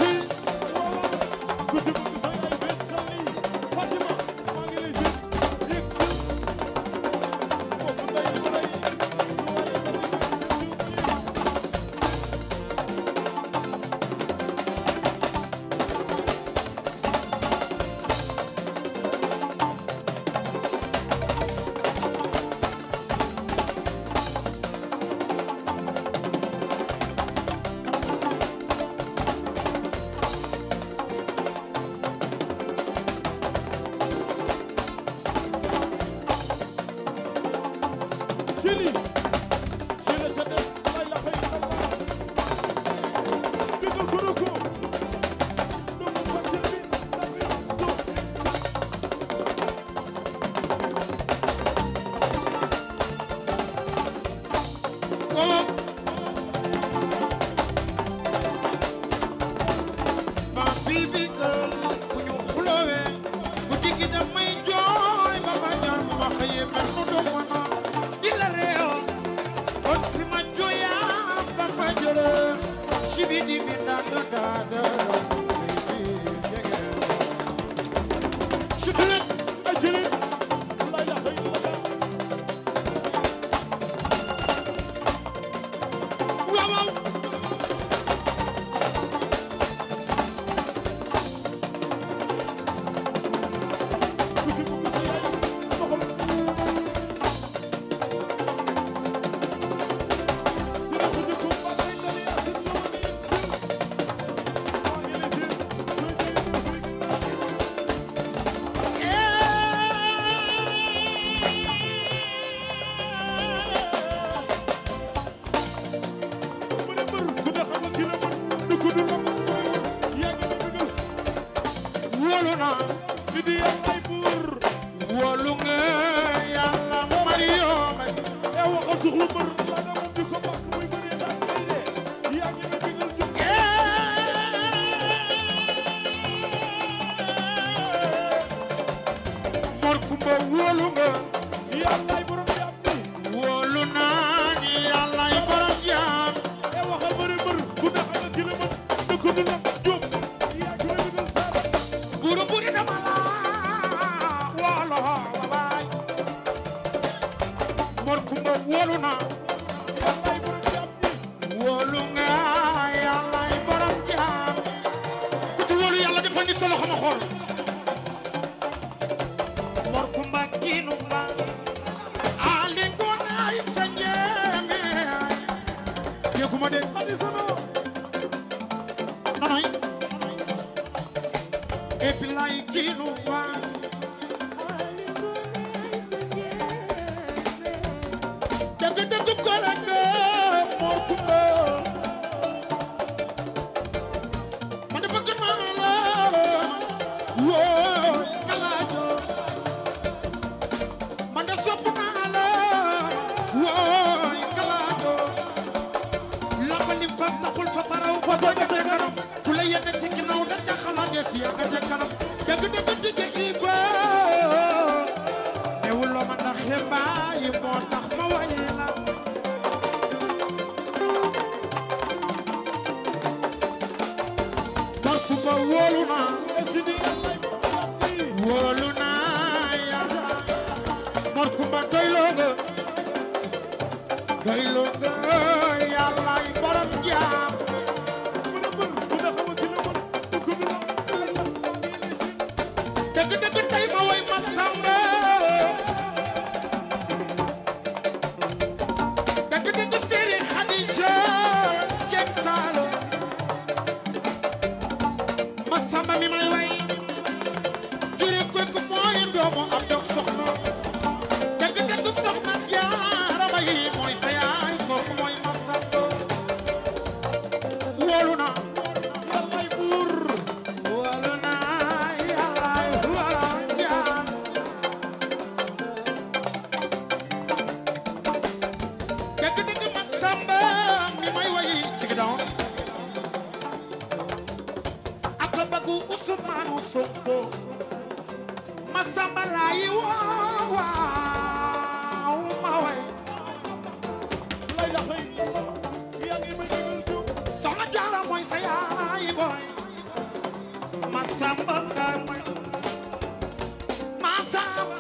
ku ci bëgg sa yaay benn sali Fatima maa ngi lay jël yëg foofu nday di rey lu waaye sa wóolu naa Sidi yàllaay buur wóolu nga yàlla Mario Mbay e waxal suxlu mbër la nga moom di ko bàkk muy bëree daan ngay dee yaa ngi ne digal jóg Mor Kumba wóolu nga yàllaay borom jaam bi wóolu naa ni yàllaay borom jaam e waxal bëri mbër bu ne xam nga ki la mën dëkk du la jóg yaa ngi ne digal dara buru buri dama la wóolu waay Mor Kumba wóolu naa yàllaay borom jaam bi wóolu nga yàllaay borom jaam ku ci wóolu yàlla defal ni sa loxo ma xool Mor Kumba kiinu mba ali ngonaay sa njéeme dégguma de xadi sono nonoy epi lay kiinu mba dëgg dëgg ko rek Mor Kumba ma de bëgg naa la woo kalaajo man de sopp naa la wooy kalaajo lambali fa taxul fa faraw fa soo jotee kanam ku la yenn ci ginnaaw da ca xalaat def yaa nga ca kanam dëgg dëgg dige iba newul loo ma ndax xembaay moo tax ma wayi la Mor Kumba wóolu naa e Sidi yàllaay borom jaam bi wóolu naa yàlla Mor Kumba doyloo nga doyloo nga yàllaay borom jaam bëri mbër bu ne xam nga ki la mën dëkk du la dëgg dëgg tey ma woy ma samba dëgg dëgg séeri Xadija Jeng Saalo ma samba mi may way jure kooku mooy doomu am dog soxna dëgg dëgg soxna jaara ma yi mooy sa yaay kooku mooy ma samba wóolu naa yàllaay buur wóolu naa yàllaay borom jaam dëgg dëgg ma samba mi may wayi ci ginnaaw ak la bëggu Usmaanu Sonko ma samba laay waaw waaw ma way lay la xëy yaa ngi may digal jóg soxna jaara mooy sa yaay booy ma samba nga may ma samba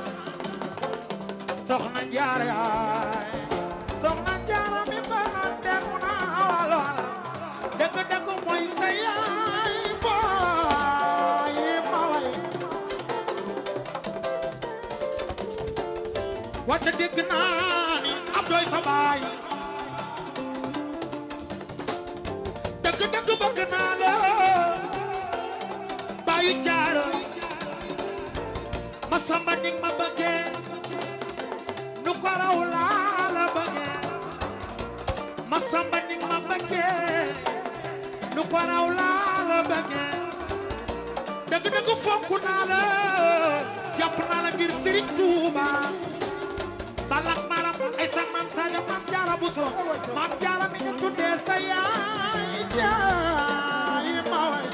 soxna jaara yaay soxna jaara mi ba ma dégg naa wala dëgg dëgg mooy sa yaay booy ma way wante dégg naa ni ab doy sa baay dëgg dëgg bëgg naa la bàyyi jaara ma samba ni ma bëggee nu ko raw laa la bëggee ma samba ni ma bëggee nu ko raw laa la bëggee dëgg dëgg fonk naa la jàpp naa la ngir Serigne Touba balak maram ay sax maam Sadio maam Jaara Buso maam Jaara mi ñu tuddee sa yaay jaay ma way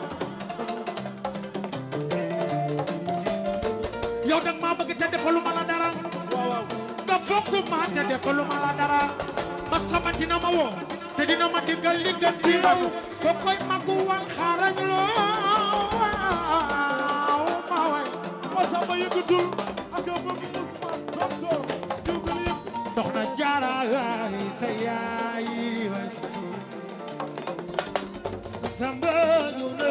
yow dag maa bëgg te defalu ma la dara waaw waaw nga fonk ma te defalu ma la dara ma sama dina ma woo te dina ma diggal li gën ci man ko koy magu wan xaarañ loo waaw ma way ma samba yëngatul ak a bëgg Ousmane Sonko jógal yëpp soxna jaara waay sa yaay was samba ñu na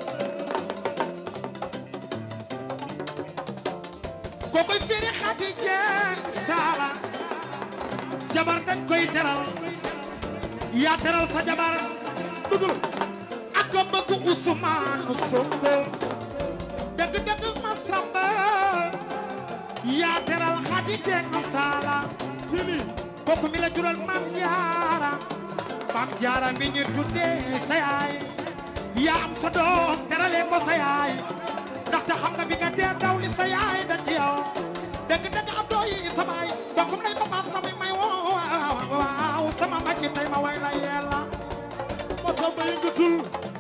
kokoy firi xati jeen saala jabar dañ koy teral yaa teral sa jabar dëgg ak ko bëgg Ousmane Sonko dëgg dëgg ma samba yaa teral xati jeen saala ci lii kooku mi la jural maam jaara maam jaara mi ñu tuddee sa yaay yaa am sa doom terale bàyyi ko sa yaay ndaxte xam nga bi nga dee daw li sa yaay da ci yow dëgg dëgg ab doo yi sa baay bokkum nay papa samay may woo waaw sama mag yi tey ma way la yella Masamba yëngatul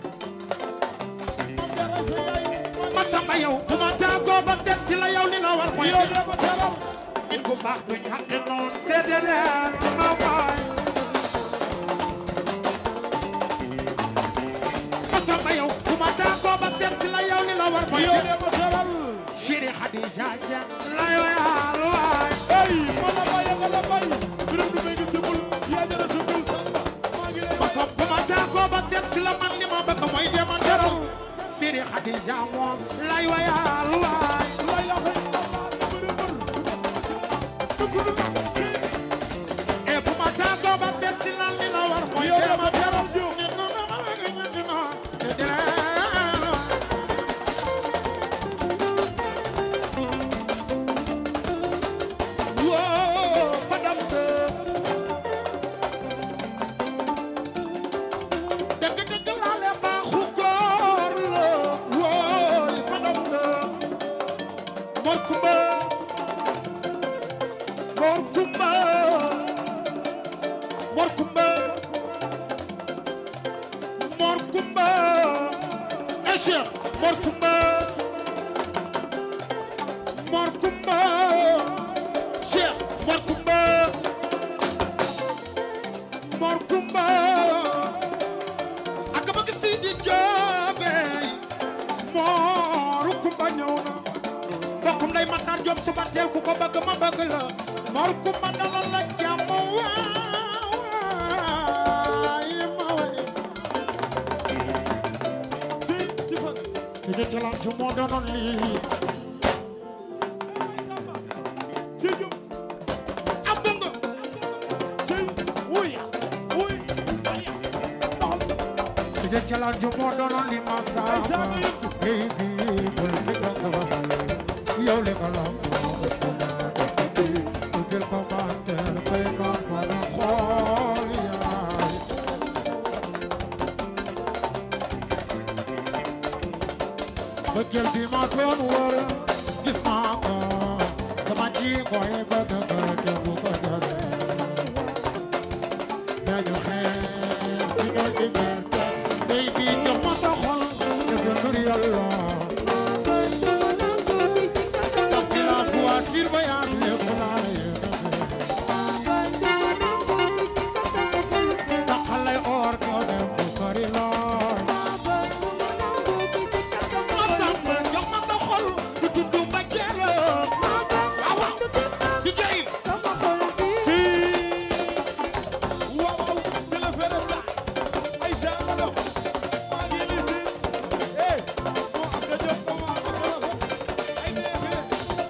ma samba yow bu ma tàggoo ba seet si la yow li la war mooy yow de ma teral nit ku baax du ñàkk noonu seede leen sama waay ma samba yow bu ma tàggoo ba seet si la yow li la war mooy yow de ma teral Chéri Khadija Dia lay wayal waay ay mana baye mana baye birum du megi cebul ya jara cebul samba maa ngi lay ma sopp bu ma tàggoo ba seet si la man li ma bëgg mooy dema teral Chéri Khadija moom lay wayal waay lay la fay birum bur e bu ma tàggoo ba seet si la li la war mooy yow de dema ma teral teral ju Whoa, madame de. dëgg dëgg laa leen baaxu góor la. wooy madame de. Mor Kumba. Mor Kumba. Mor Kumba. Mor Kumba. Eh, Cheikh, Mor Kumba. Mor Kumba. Cheikh Mor Kumba Mor Kumba ak bëgg Sidi Joobe Mor Kumba ñëw na bokkum nday Matar Joob suba teel ku ko bëgg ma bëgg la Mor Kumba dalal la jàmm waay ma way ci ci fa Sidi Talam ju moo doonoon lii ci jum am bëgg ci wuy wuy Sidi Talam ju moo doonoon lii ma saama Hey bi bul mi dong ba yow li ko la jël ko mantel fay noon ma na xool yaay bëggeel bi ma doon wër gis naa ko sama ji koy bëgg bëgg bu ko jële dañu xeex ci ñoo ci gerte day bi jox ma sa xol def la nur yàlla Tappi la voiture voyage lépp laa yéene taxalay or ko dem bu sori lool ma sàmm jox ma sa xol du tuddu ma jëla waaw waaw di jayib ci waaw waaw ci la fere sa ay sa ma dox maa ngi li si eh mo am da jot ko ma ko la ko ay ne fere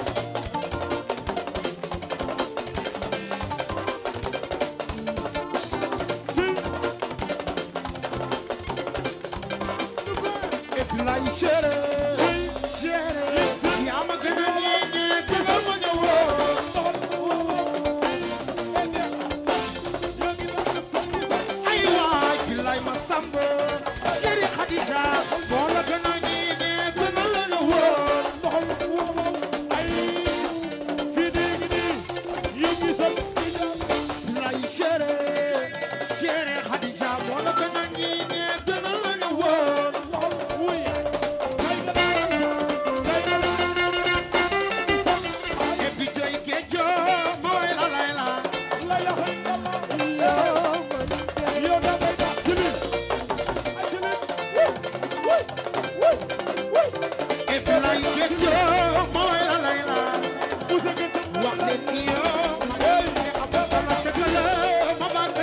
et puis là il chéri chéri yaa ma gën a ñeeñee te nga ma ñëwoon ay waay billaay ma sàmm chéri Khadija moo la gën a ñeeñee te nga la ñëwoon billaay chéri chéri Khadija moo la gën a ñeeñee te nga la ñëwoon et puis joy géejo ma way la lay la et puis lay géejo ma way la lay la wax leen ni yow ma ne am na dëgg la ma bàgg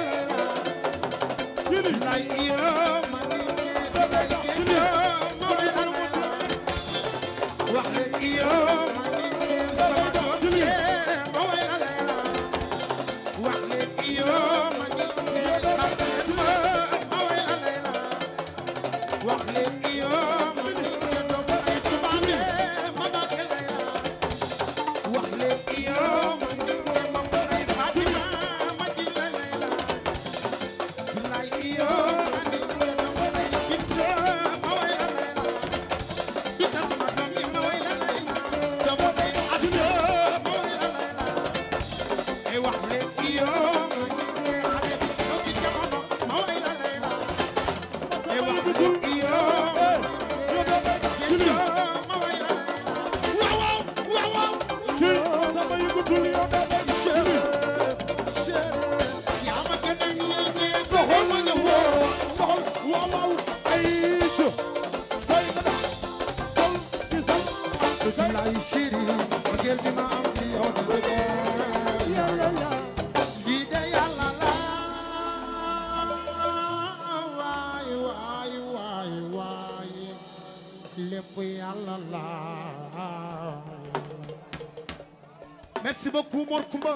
la lay yow ma ne lay géejo ma way la lay la wax leen ni yow ma ne sama doom yee ma way la lay la wax leen ni yow ma ne xam leen ma ma way la lay la wax leen ni yow ma ne doom ay tubaab yee ma bàgg lay la wax leen ki yow ma ngi ma ko ay Fatima ma ji la lay la billaay ki yow ma ngi ma ko ay Binta ma way la lay la lépp yàlla la merci beaucoup Mor Kumba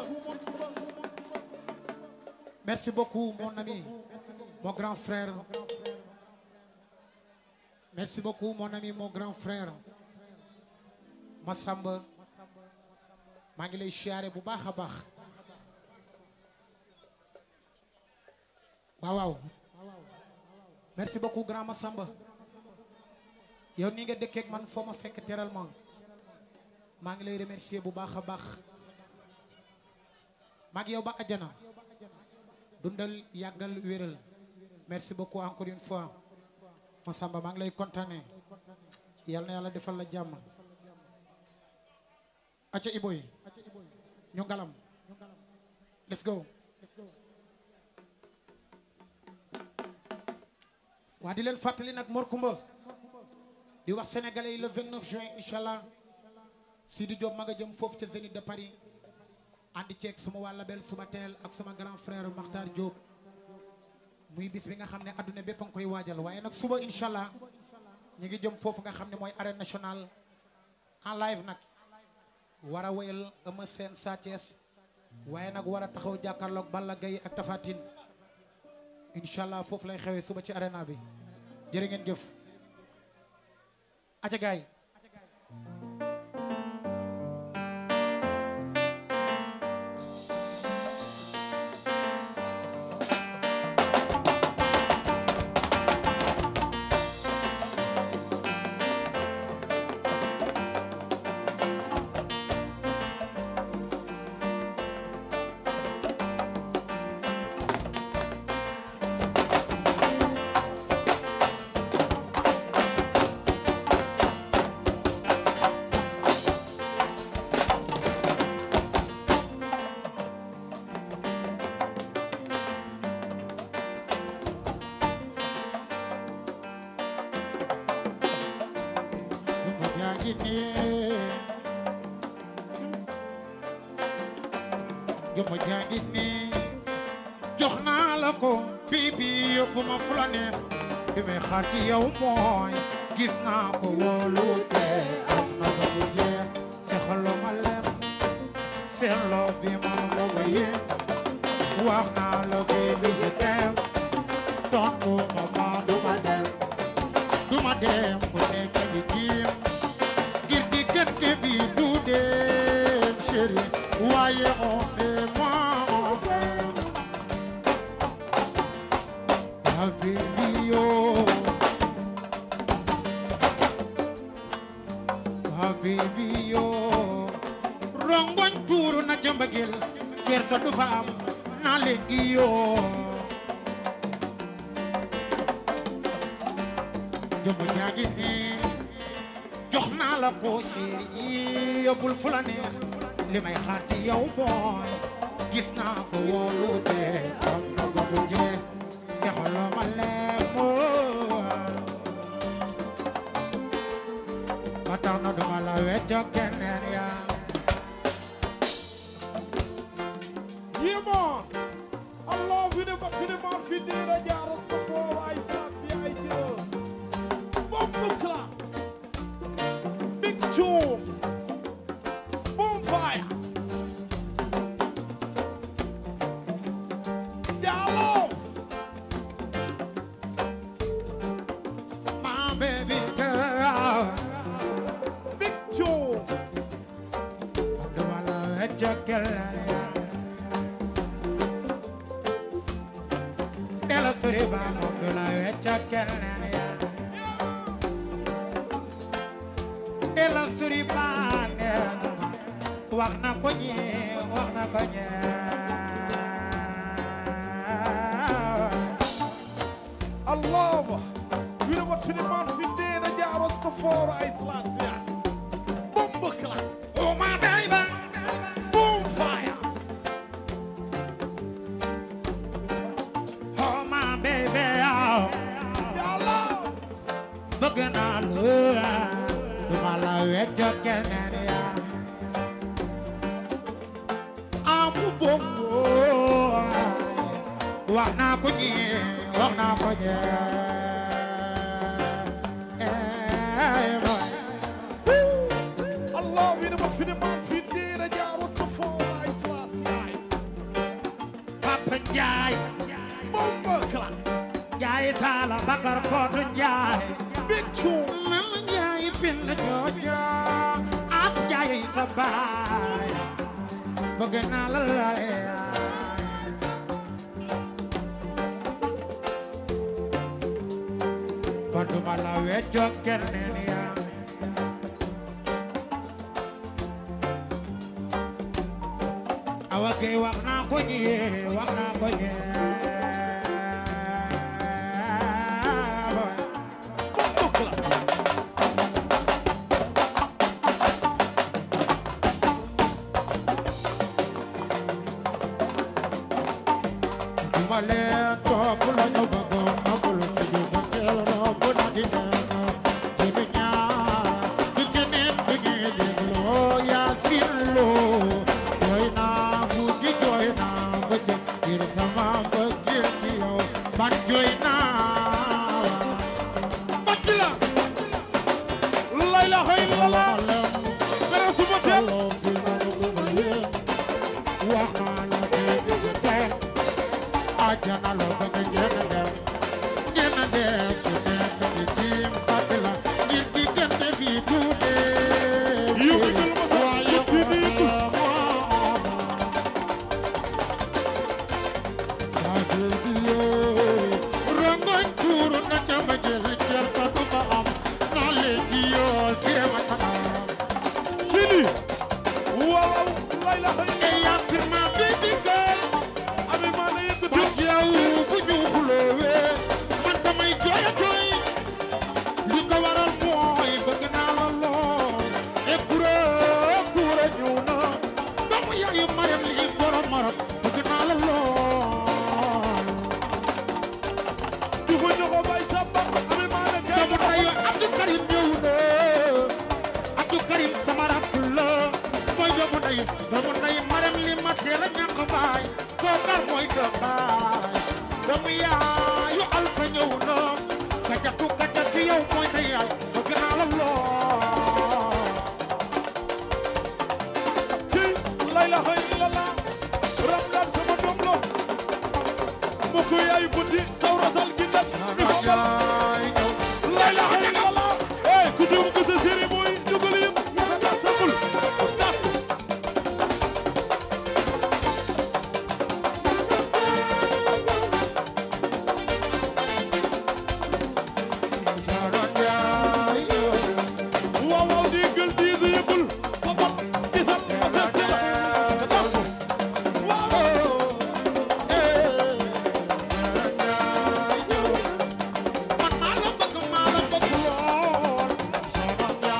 merci beaucoup mon ami mon grand frère merci beaucoup mon ami mon grand frère Massamba maa ngi lay siyaare bu baax a baax waaw waaw merci beaucoup grand Massamba yow ni nga dëkkeek man foo ma fekk teral ma maa ngi lay remercier bu baax a baax maa ngi yow ba àjjana dundal yàggal wéral merci beaucoup encore une fois Massamba maa ngi lay kontaane yal na yàlla defal la jàmm acca iboy ñu ngalam let's go waa di leen fàttali nag Mor Kumba di wax sénégalais yi le 29 juin incha allah Sidi Diop ma nga jëm foofu ca Zénith de Paris àndi ceeg suma waa label suma teel ak suma grand frère Makhtar Diop muy bis bi nga xam ne adduna bépp a nga koy waajal waaye nag suba incha allah ñu ngi jëm foofu nga xam ne mooy arène nationale en live nag war a wéyal Eumeu Sène Sa Thiès waaye nag war a taxaw jàkkaarloog Balla Gaye ak Tapha Tine incha allah foofu lay xewee suba ci arena bi jërë ngeen jëf aca gaay Jumbo jaa ngi nii Jumbo jaa ngi nii jox naa la ko bii bii yóbbu ma fu la neex li may xaar ci yow mooy gis naa ko wóolu te am na ba bu jeex fexaloo ma lem seetloo bi ma mo ma yéen wax naa la baby je t'aime tontu ma ma du ma dem du ma dem bu nekk di jiim ngir diggante bi du dem chéri waaye on fait moi on fait habibi yo habibi yo rongoñ tuuru na ca mbëggeel kersa du fa am na léegi yoo jëmm ñaa ngi nii jox naa la ko chéri yóbbul fu la neex li may xaar ci yow mooy gis naa ko wóolu te am na ba bu jeex fexaloo ma leemoo ba tax na duma la weccoo keneen yaa Yeah, man. I love you, but to the man for the da jara before I start the idea. Bomb clap. Big tune. Bonfire. Yeah, love. my baby girl Big tune. duma la weccoo keneen yaa dela sori ba moom du la weccoo keneen yaa dela sori ba nee na ma wax na ko ñee wax na ko ñee I love. You know what for the man for the da jara before I start the Bomb clap. oh my baby Bonfire. oh my baby oh Yeah, love. bëgg naa la duma la weccoo keneen yaa amu bongo wax naa ko ñee wax naa ko ñee la baay bëgg naa la laay kon duma la weccoo keneen yaa awa kay wax naa ko ñee wax naa ko ñee duma leen topp la ñu bëgg amul fi ñu ba teel romb na di neen di di ñaar di keneen di ñuy dégloo yaa sin loo jooy naa guddi jooy naa bëccëg ngir sama mbëggeel ci yow man jooy naa bàcc la la ilaha illallah mere suma teel wax naa la dégg tey àjjana loo bëgg ngeen dem ngeen dem ku nekk di tiim fàtt la ngir diggante bi tuuti Yow mi gën ma sax waaye ci biir xool yaa dégg yoo rongoñ tuuru na ca ma jël jël ka du ma am naa léegi yoo jéem a tanam ci lii waaw la ilaha e illallah yaa fi ma baby girl ami maa la yëkkati Parce que yow bu ñu xuloowee man damay jooy a jooy li ko waral mooy bëgg naa la lool e kure kure ñëw na doomu yaayu Mariam lii borom Maroc bëgg naa la lool du ko joxo bay samba ami maa la kay doomu dayu Abdou Karim ñëw na Abdou Karim sama rakk la mooy doomu dayu doomu dayu Mariam li ma teel a ñàkk baay kookar mooy sa baay doomu yaayu Alpha ñëw na kajatu kajatu yow mooy sa yaay bëgg naa la lool ci la ilaha illallah ramdan sama doom lo mbokk yaay buti tawratal gindat mi ko bal yaay ñëw la ilaha illallah eh ku jëm ko sa séri mooy dugal yëpp sa tas sabul tas Sharon yaay ñëw waaw waaw di gël di di yëppul sa bopp di sa sa sa sa tas waaw man maa la bëgg maa la bëgg lool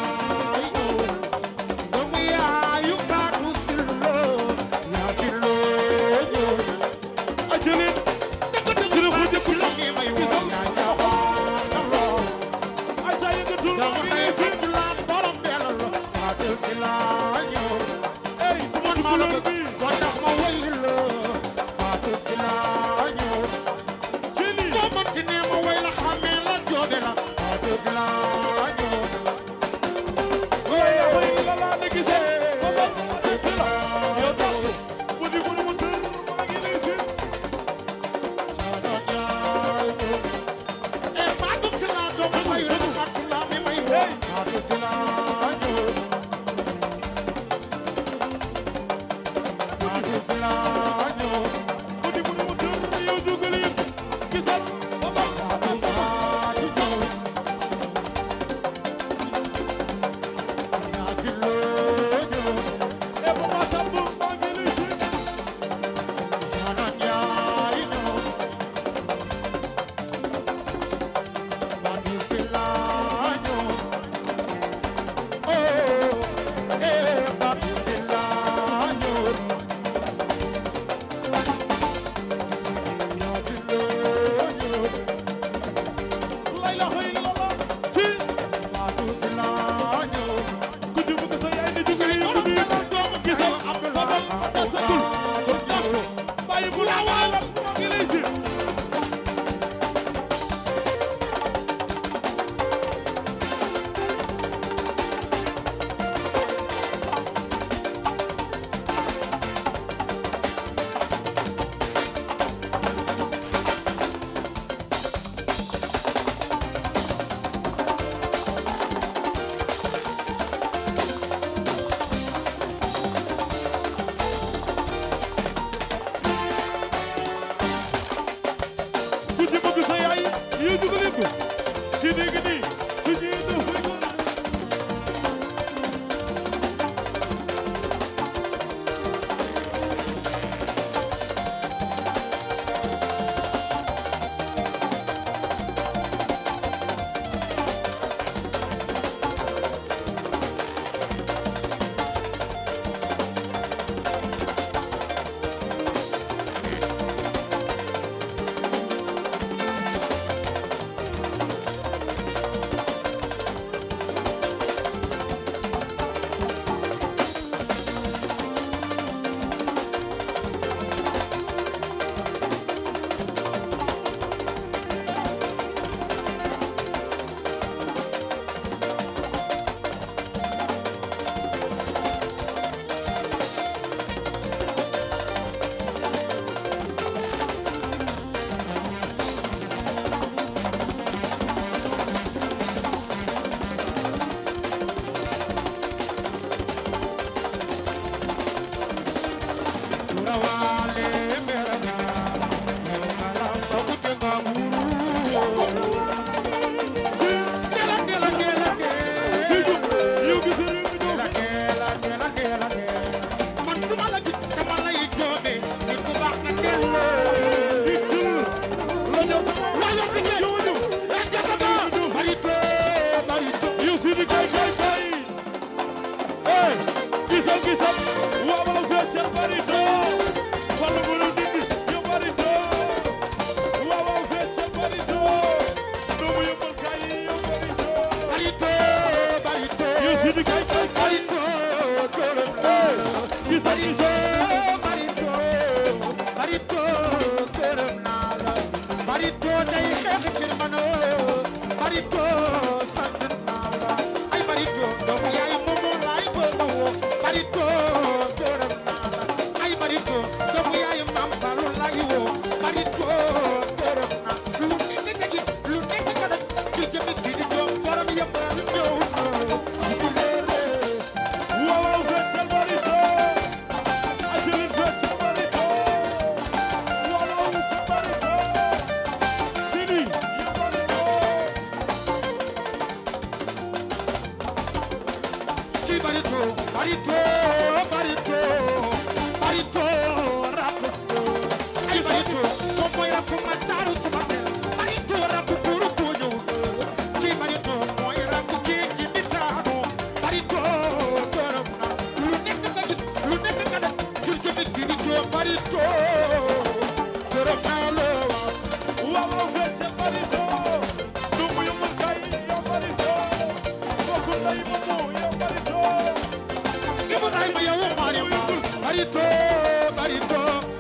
ci barito barito barito barito rakku ay barito moom mooy rakku ma taaru sama mel barito rakku buuru ko ñëw ci barito mooy rakku géej gi di saanu barito gërëm na lu nekk nga gis lu nekk nga def jur jëmit gi di joo barito gërëm naa la waaw waaw fecce barito du mu yëngal kay yow barito bokku nday moomu yow barito Ibrahima yow maari ma barito barito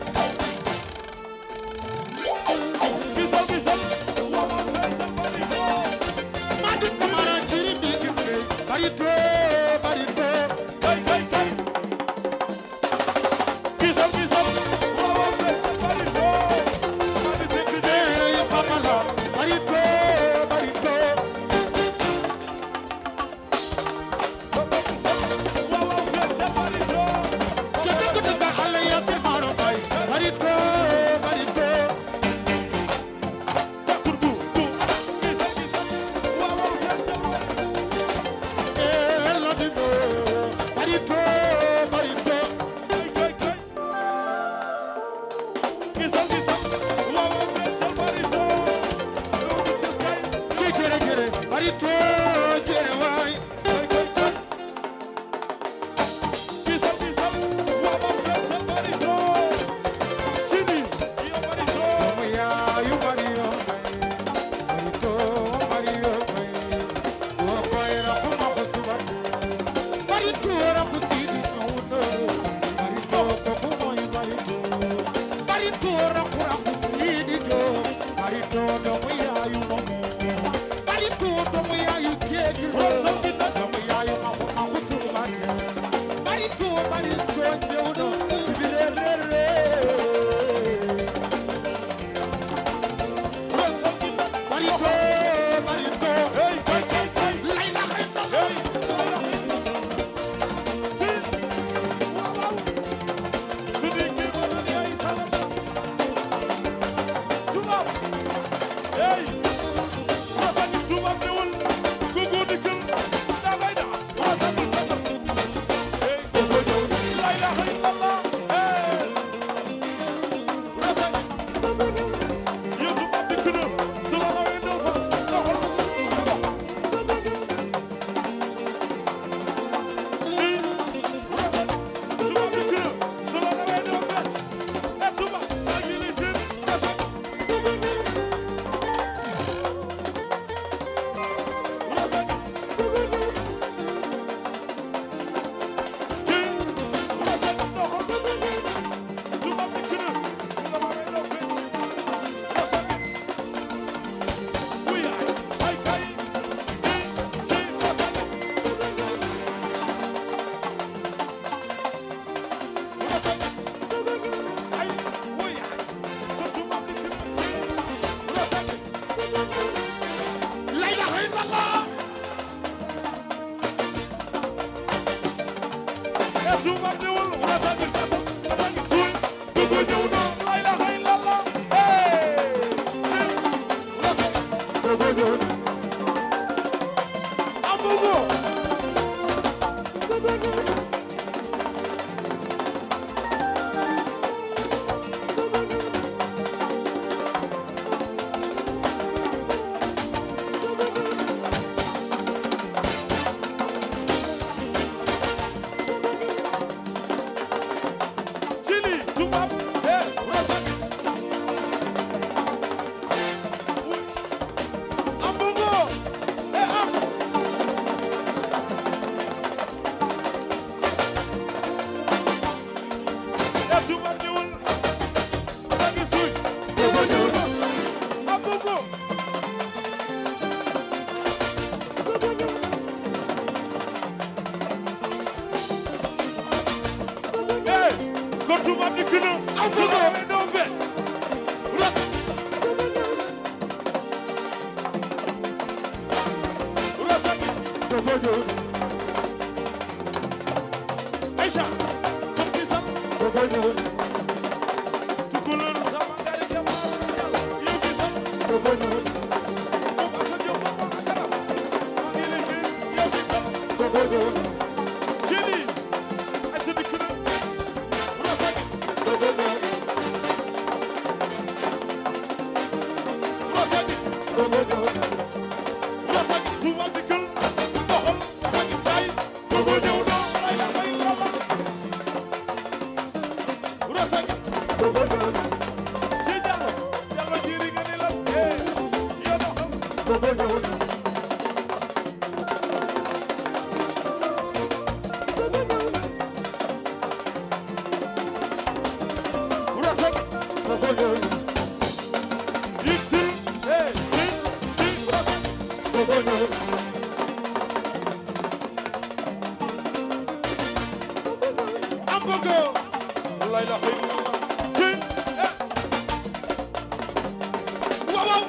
gisal gisal waaw waaw fecce barito Madu Kamara jiri bi kimbe barito barito kay kay kay gisal gisal waaw waaw fecce barito madi sekk je eh papala barito barito waaw waaw fecce barito jete ko taka alle yasir maro bay barito barito kurgu ku gisal gisal waaw waaw fecce eh ladido barito barito kay kay kay gisal gisal waaw waaw fecce barito yow du ci kay ci jere jere barito jere way kay kay kay gisal gisal waaw waaw fecce barito kini yow barito ya yu mario barito mario o koy ra kuma ko subati barito ra ko tidi no barito ko ko moy barito barito ra ko ra ko tidi jo barito do mo ya yu no barito do mo ya yu keji do mo ya yu ma ko ma ko subati barito barito jewdo bire re re barito barito hey kay kay kay lay la xay na hey waaw waaw su di kii ma doon yaay salama tubaab hey wasa ni tubaab ñëwul gugu dikkil daa koy daa wasa ni sallam hey gugu ñëw la ilaha illallah hey wasa ni yow tubaab dikk na su la rawee doo fa doxal dox la ilaha illallah Aïcha comme ci sam tukulóor sama ngari jama yow ci sam moom ak a jóg moom ak a garab maa ngi lay gis yow ci sam bëgg wallaay la xëy ci eh waaw waaw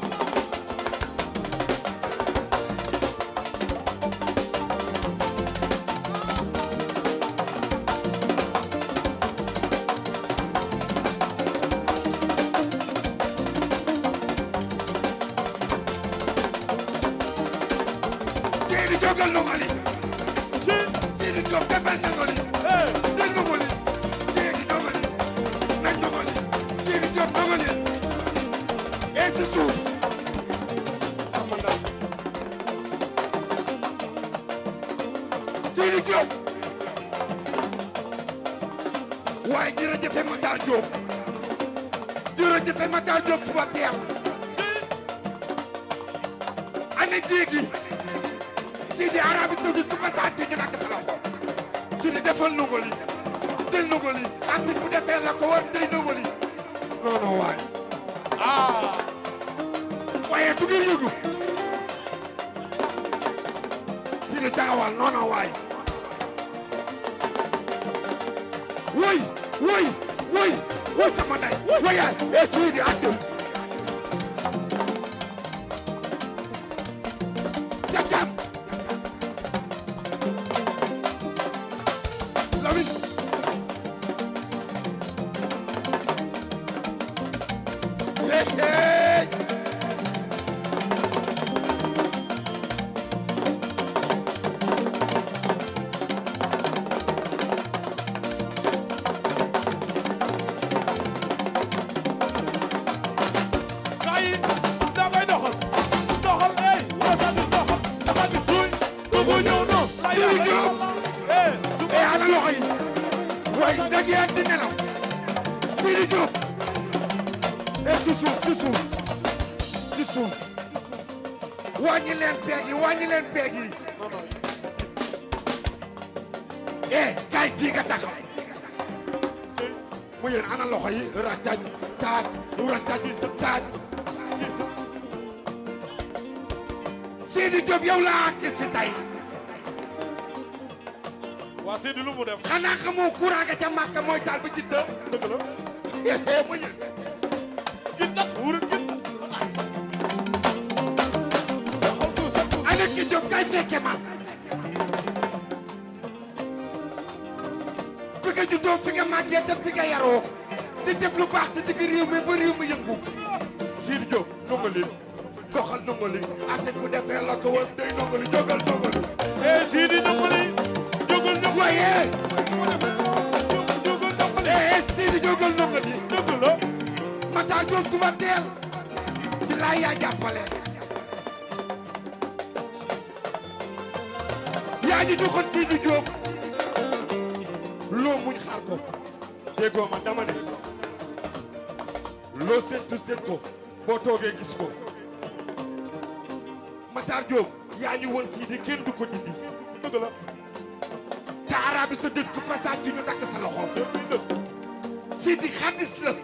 Seydi jógal nongali ci Seydi jóg defal nongali eh del nongali Seydi nongali nañ nongali Seydi jóg nongali ee ci suuf sama ndaw Seydi jóg waaye jërëjëf Matar Diop jërëjëf Matar Diop suba teel ana jéegi Sidi Arabie Saoudite ku fa saati ñu nakk sa loxo Sidi defal nongoli del nongoli artiste bu defee la ko war day nongoli non non waay ah waaye du ngeen yëgu Sidi taxawal non non waay woy woy woy woy sama nday woyaay e Sidi àddul Sakam Lamine hey hey gaa yi da ngay doxal doxal eh wasa bi doxal dafa bi suuy dugg ñëw noonu la Sidi ilaha Diop. illallah eh e ana loxo yi way ndaje yaa di nelaw Sidi Diop e ci suuf ci suuf ci suuf wàññi leen peeg yi wàññi leen peeg yi e kaay fii nga taxaw mu yéen ana loxo yi rajaj taaj rajaj taaj Sidi Diop yow laa gis si tey waa Sidi lu mu def xanaa xamoo courant ga ca Màkka mooy taal ba ci dë dëgg la mu yéen gindat wurin gindat doxal suuf sa ana ki Diop kay fekke ma fi nga juddoo fi nga màggee te fi nga yaroo di def lu baax te digg réew mi ba réew mi yëngu Sidi Diop nongali doxal nongali artiste bu defee la ko war day nongali jógal nongali eh Sidi ñoŋali jógal ñoŋali waaye jógal ñoŋali eh Sidi jógal nongali dëgg la Matar Diop suba teel bilaay yaa jàppale yaa ñu joxoon Sidi Diop loo muñ xaar ko déggoo ma dama ne loo séntu sént ko boo toogee gis ko Matar Diop yaa ñu woon Sidi kenn du ko dindi dëgg la te arabi sa dëkk fasaat ci ñu takk sa loxo yëpp yi dëgg Sidi xadis la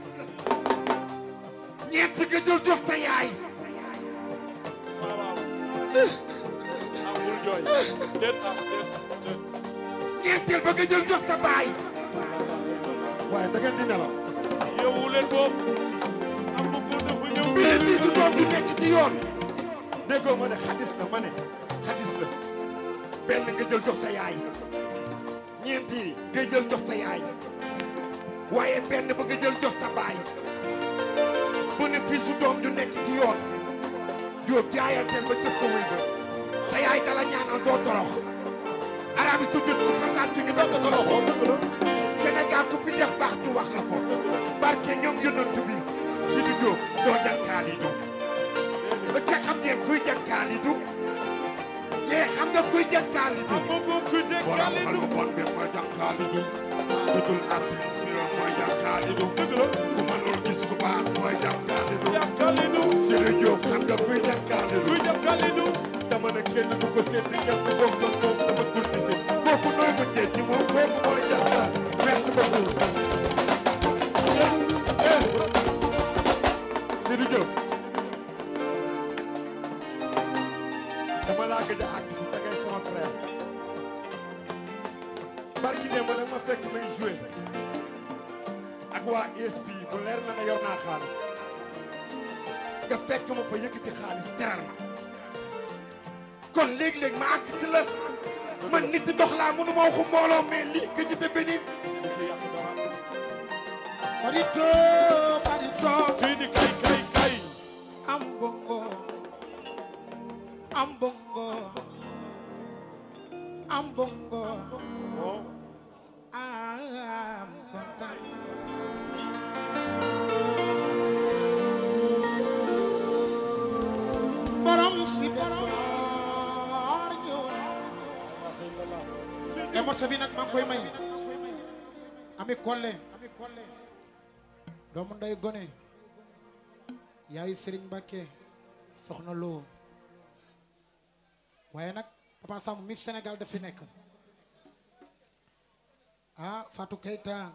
ñeent nga jël jox sa yaay waaw waaw ah bul jooy déet ah déet déet ñeenteel ba nga jël jox sa baay waaye da ngeen di nelaw yeewu leen boobu am na ko dafa ñëw bénéfice su doom du nekk ci yoon déggoo ma ne xadis la ma ne xadis la benn nga jël jox sa yaay ñeent yi nga jël jox sa yaay waaye benn ba nga jël jox sa baay bénéfice su doom du nekk ci yoon Jóob jaayal teel ba jëf sa wéy ba sa yaay dala ñaanal doo torox arabi sa dëkk ku fasaat ñu dagg sa loxo dëgg la Sénégal ku fi def baax ñu wax la ko barke ñoom yonent bi Sidi Diop doo jànkaali du ba ca xam ngeen kuy jànkaali du yee xam nga kuy jànkaali du am na ko ku jeg borom yàlla xel bu bon bi mooy jànkaali du ku dul apprécié mooy jànkaali du dëgg la ku mënul gis ku baax mooy jànkaali du jàkkali du Sidi Diop xam nga kuy jànkaali du kuy jàkkali du dama ne kenn du ko seet di kenn du bokk ak moom dama dul di seet kooku nooy mu jeet ci moom kooku mooy jànkaali merci beaucoup Sidi Diop dama laa gëj a àgg si da ngay sama frère barki démb nag ma fekk may joué ak waa ESP bu leer na ne yor naa xaalis nga fekk ma fa yëkkati xaalis teral ma kon léegi-léegi ma àgg si la man nit ndox laa mënu ma waxu mbooloo mais lii que ñu te bénis Barito, barito, Sidi kay kay kay am bongo, am bongo, am bongo, am kontaan. Borom si besoor ñëw na. et morceau bi nag maa ngi koy may ami Kolle doomu nday gone yaayu Serigne Mbacke soxna Lo waaye nag Papa Samb Miss Sénégal daf fi nekk ah Fatou Keita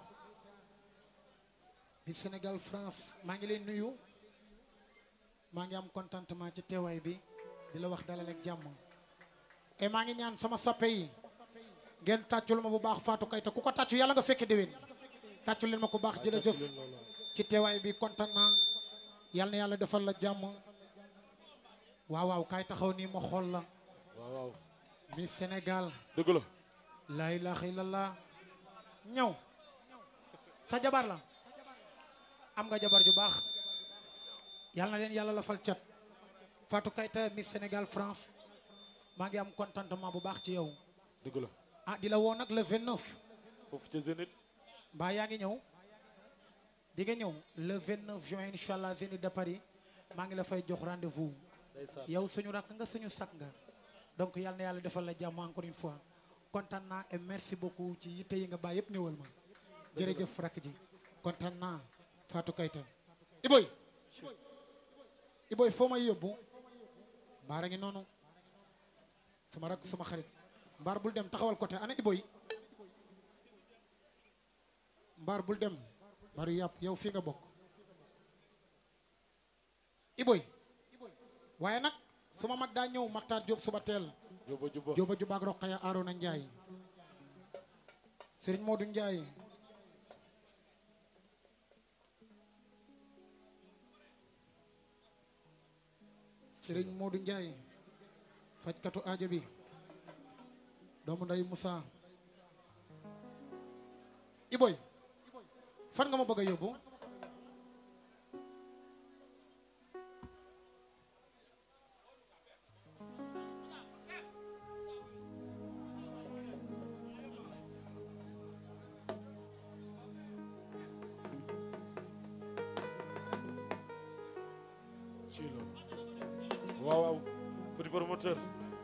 Miss Sénégal France maa ngi leen nuyu maa ngi am contentement ci teewaay bi di la wax dalal ak jàmm et maa ngi ñaan sama soppe yi ngeen tàccul ma bu baax Fatou Keita ku ko tàccu yàlla nga fekke déwén tàccul leen ma ku baax jërëjëf ci teewaay bi kontaan naa yal na yàlla defal la jàmm waaw waaw kaay taxaw nii ma xool la waaw waaw mi Sénégal dëgg la laa ilaaha illallah ñëw sa jabar la am nga jabar ju baax yal na leen yàlla la fal cat Fatou Keita Miss Sénégal France maa ngi am contentement bu baax ci yow dëgg la ah di la woo nag le 29 foofu ca Zénith mbaa yaa ngi ñëw di nga ñëw le 29 juin incha allah Zénith de Paris maa ngi la fay jox rendez-vous ndeysaan yow suñu rakk nga suñu sakk nga donc yal na yàlla defal la jàmm encore une fois kontaan naa et merci beaucoup ci yitte yi nga bàyyi yëpp ñëwal ma jërëjëf rakk ji kontaan naa Fatou Keita Iboy Iboy foo may yóbbu mbaar a ngi noonu sama rakk sama xarit mbaar bul dem taxawal côté ana Iboy mbaar bul dem mbaru yàpp yow fii nga bokk Iboy waaye nag suma mag daa ñëw Maktaar Jóob suba teel juba juba Jóoba Jubaak Roqaya Arona Njaay Sëriñ Moodu Njaay Sëriñ Moodu Njaay fajkatu aajo bi doomu nday Musa Iboy fan nga ma bëgg a yóbbu ci la waaw waaw petit promoteur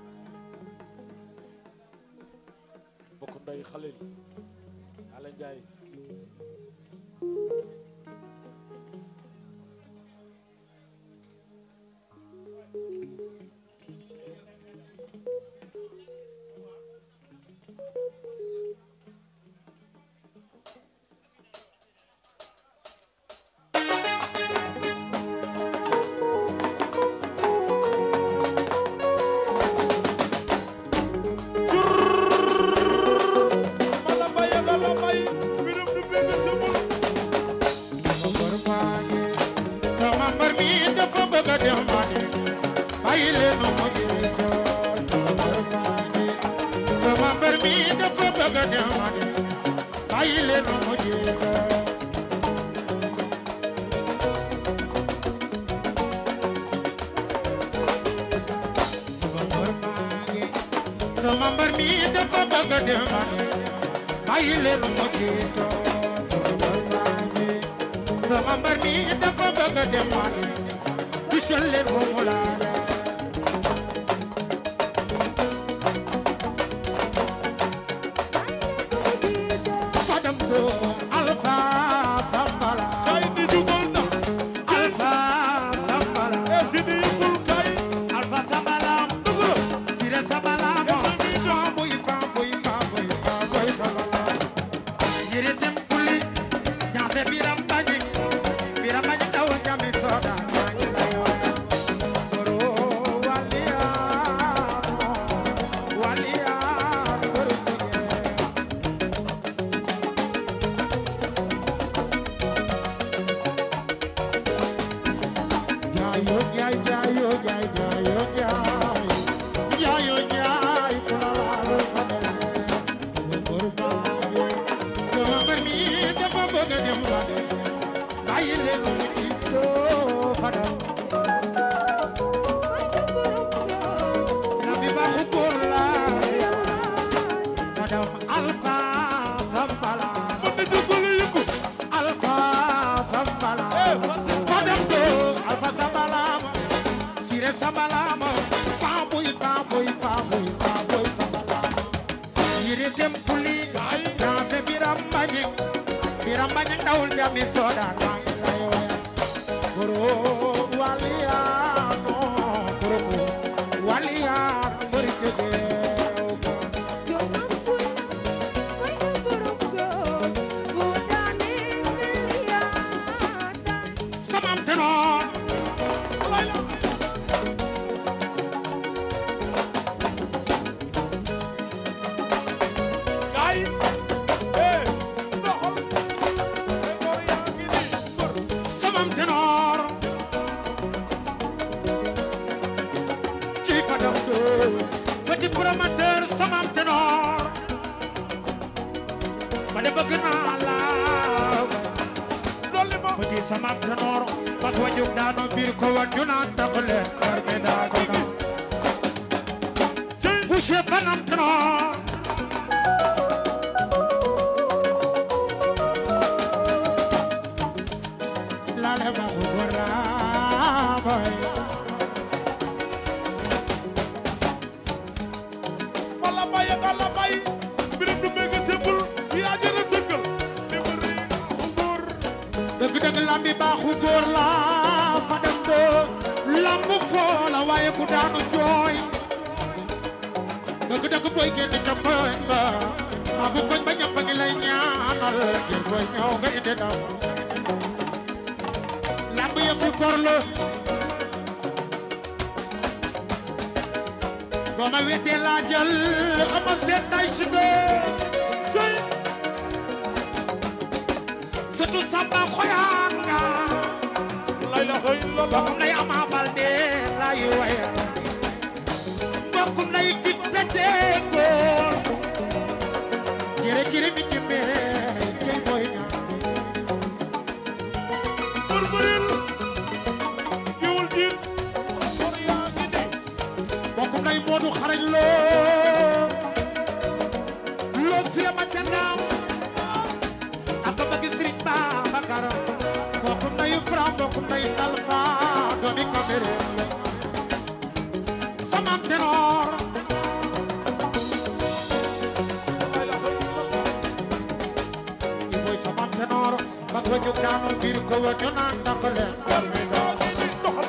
bokk nday Xalil Ala Njaay mala mbay nga la mbay biram du bëgg ci mul mbër maa ngi sama mbër mi dafa bëgg a dem maa ngi bàyyi leen mu jiito sama mbër maa ngi sama mbër mi dafa bëgg a dem maa ngi bàyyi leen mu jiito sama mbër maa ngi sama mbër mi dafa bëgg a dem maa ngi bàyyi leen mu jiito sama mbër maa ngi sama mbër mi dafa bëgg a dem maa ngi tusal leen mu mu laala Fadam do Alpha Sambala kay di jugal na Alpha Sambala e si di yëgul kay Alpha Sambala Sire Sambala Bamboy bamboy bamboy bamboy Sambala Yere dem kuli Ñaase biram bañi Biram bañi daw jami soda Bañi layo Goro bañang dawul jami soodaan maa ngi lay waya goro waliyaano goro waliyaano mbëri jógeew ko samam tenoor gaay eh doxal góor yaa ngi nii góor samam tenoor ci fadam do petit promoteur samam tenoor ma de bëgg naa la dolli ma petit samam tenoor bas wa jóg daanu biir ko wan ñu naan takk leen kër mi daa ko na boucher fanam tenoor lale ma ko gora boy wala bay ak ala bay birim du bëgg tëbbul yaa jël a tëggal li mu rii góor dëgg dëgg lambi baaxu góor la fa dem do lamb foo la waaye ku daanu jooy dëgg dëgg boy génn ca koñ ba maa bu koñ ba ñëpp a ngi lay ñaanal ngir boy ñëw nga indi ndam lamb ya fi góor la boo ma wettee laa jël ama seet tay si cey surtout samba xoyaan nga la ilaha illallah mbokkum nday ama balde lay waya mbokkum nday gis tete góor jere jere mi ci mee cey boy ñaa góor bëril giwul jiit góor yaa ngi nii mbokkum nday moodu xarañ loo loo sire ma ca naam ak bëgg sëriñ Babacar mbokkum nday fra mbokkum nday talfa doomi Cameroun la sama tenor la ilaha illallah i boy sama tenor bas wa jóg daanu biir ko wa ñu naan ndako leen góor mi daa ngi nii doxal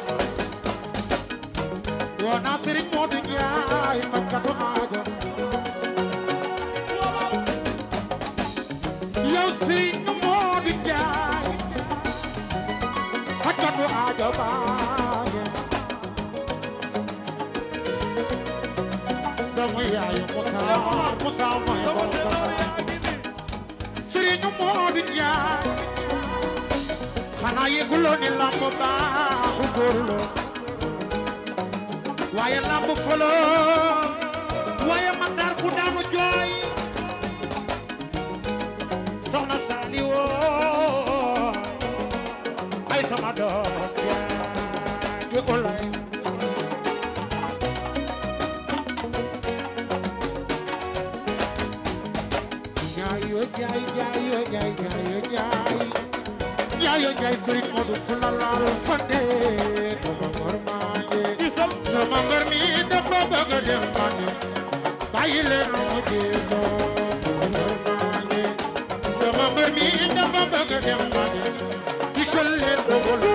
woo naa sëriñ Modou Ndiaye fajkatu aajo yow sëriñ Modou Ndiaye fajkatu aajo baaje doomu yaayu Moussa Moussa mooy sama borom tenor Dakar. yaa ngi nii sëriñ Modou Ndiaye xanaa yëguloo ni lamb baaxu góor la waaye lamb folo waaye mandar ku daanu jooy soxna Sali woo ay sama doom yaa ngi ulay jaayo jaay jaayo jaay jaayo jaay jaayo jaay sëriñ Modou ku la laal fande dama mor maa ngi gisal sama mbër mi dafa bëgg a dem mane bàyyi leen mu jéego maa ngi sama mbër mi dafa bëgg a dem mane gisal leen ko wala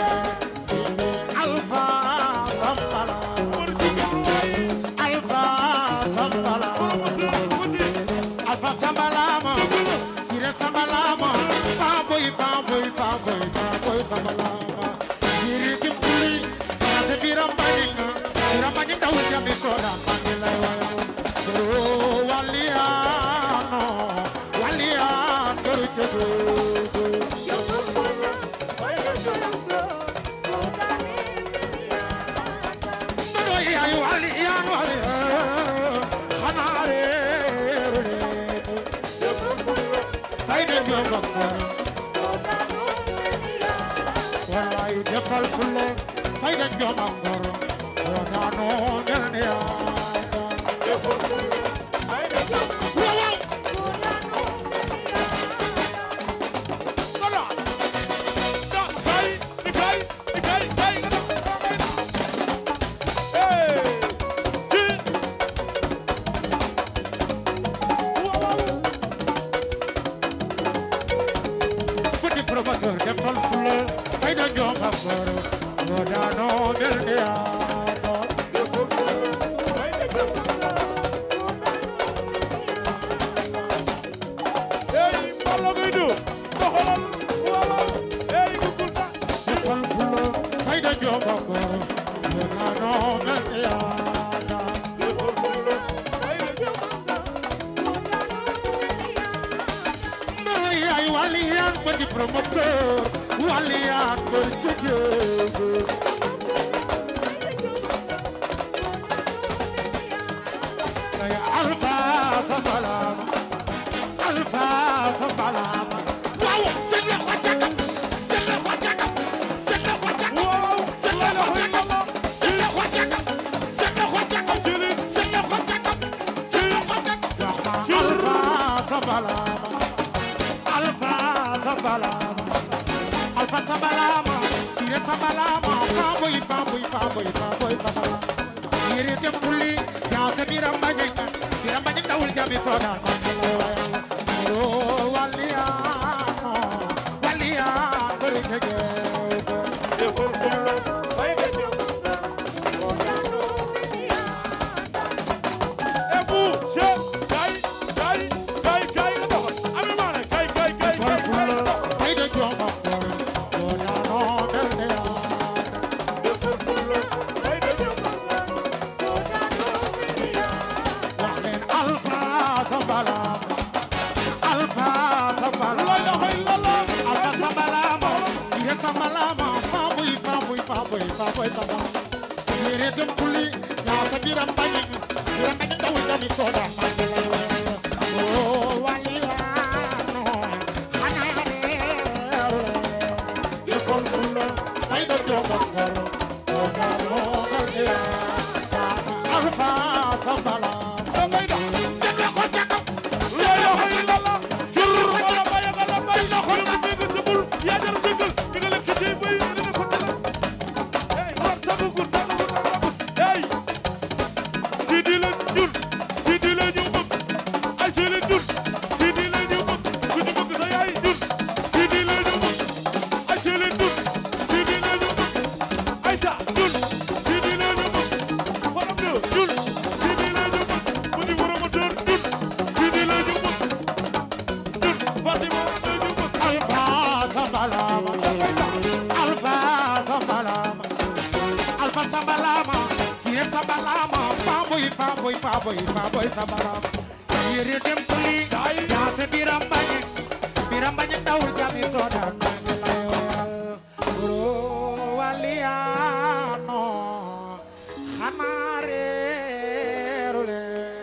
alfa sambala góor jigéen alfa sambala alfa sambala ma sire sambala ma fa boy fa boy fa boy fa boy sambala ma sire kim kuli na te biram baninga biram baning daw jami ko da mangilay waya oh waliano walian garu jogo Dodo ay walian walian hanare rule ay de yo bakar wallahi defal kulle ay de yo bakar ona no ngania petit promoteur waliyaan bër ca géej ay alfa sa balama alfa sa balama waaw seen loxo ca kaw seen loxo ca kaw seen loxo ca kaw seen loxo ca kaw seen loxo ca kaw seen loxo ca kaw seen loxo ca kaw seen loxo ca kaw alfa sa balama alfa sa balama alfa sa balama tire sa balama faboy faboy faboy faboy sa balama yere dem kulli yaa se biram bañe biram bañe dawul jami soda o waliyano waliyan bari jege defal fulla bay nga jëm e bu che kay kay kay kay nga doxal ami maane kay kay kay kay kay nga doxal ay de joma o yano belde ya defal fulla bay nga jëm wax leen alfa sa balama alfa sa la balama ilaha illallah alfa sa balama sire sa balama faboy faboy faboy faboy sa balama yere dem kuli ya sa biram bañe biram bañe dawul jami soda o waliyano hanare defal fulla ay de joma o yano belde ya alfa sa balama da ngay dox seen loxo ca kaw la ilaha illallah jur wala bay nga la bay loxo ci dégg ci bul yaa jar déggal di nga lekk ci bay dina ko tala hey war tabu gu tabu gu tabu hey Sidi la jur Sidi la ñu bëgg ay ci la jur Sidi la ñu bëgg ku ñu bëgg sa yaay jur Sidi la ñu bëgg ay ci la jur Sidi la ñu bëgg ay sa jur Sidi la ñu bëgg borom de jur Sidi la ñu bëgg mu di borom moteur jur Sidi la ñu bëgg jur Fatima la ñu bëgg Alfa Sambalama Alfa Sambalama Alfa Sambalama Fiye Sambalama Faboy Faboy Faboy Faboy Sambalama Yere dem kuli Jaase biram bañe Biram bañe dawul jami soda Bro waliyano Xanareerule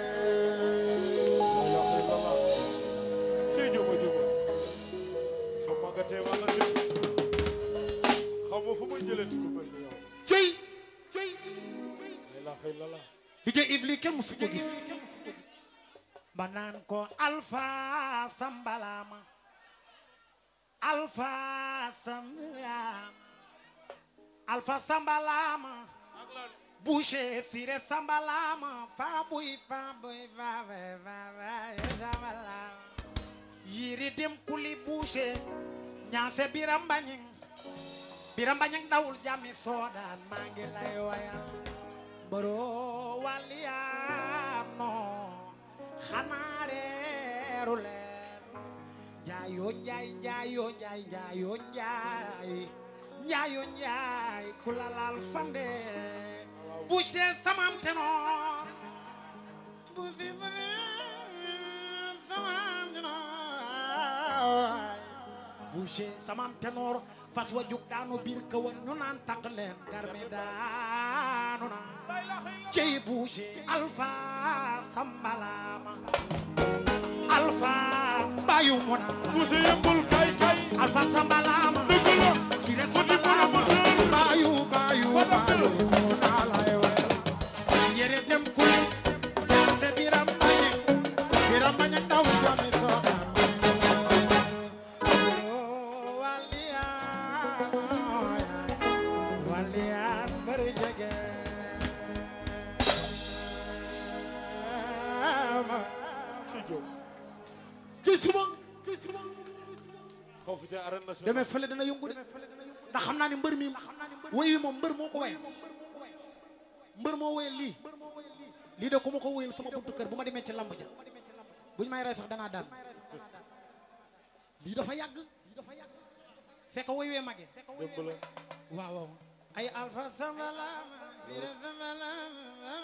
ci juma juma soo màggatee wala jëm xaw ma fu muy jëlee ku mel ni yow cey cey la ilaha illallah DJ Yves lii kenn musu ko gis ba naan ko Alpha Sambalama Alpha Sambalama Alpha Sambalama Boucher Sire Sambalama fa buy fa buy fa buy fa buy Sambalama yiri dem kuli Boucher ñaase biram bañing biram bañing dawul jami soodaan maa ngi lay wayal boro waliyano xanaa reeru leen njaayo njaay njaayo njaay njaayo njaay njaayo njaay ku la laal fande boucher samam tenoor boucher samam tenoor boucher samam tenoor fas wa jug daanu biir kawan ñu naan taq leen garme daanu na cey boucher alpha sambalama alpha bayu muna Bousse yëmbul kay kay alpha sambalama dëgg la sire fu di mën a sambalama mësal bayu bayu bayu muna lay wel yere dem kuli se biram bañe biram bañe daw jami soda waliyan bari jege ci jóg ci suba ci suba xaw fi te arène nationale demee fële dana yëngu de ndax xam naa ni mbër mi woy wi moom mbër moo ko woy mbër moo woyal lii lii de ku ma ko woyal sama buntu kër bu ma demee ci lamb ja buñ may rey sax danaa daan lii dafa yàgg fekk woy wee magee démb la waaw waaw ay alpha sambalama bira sambalama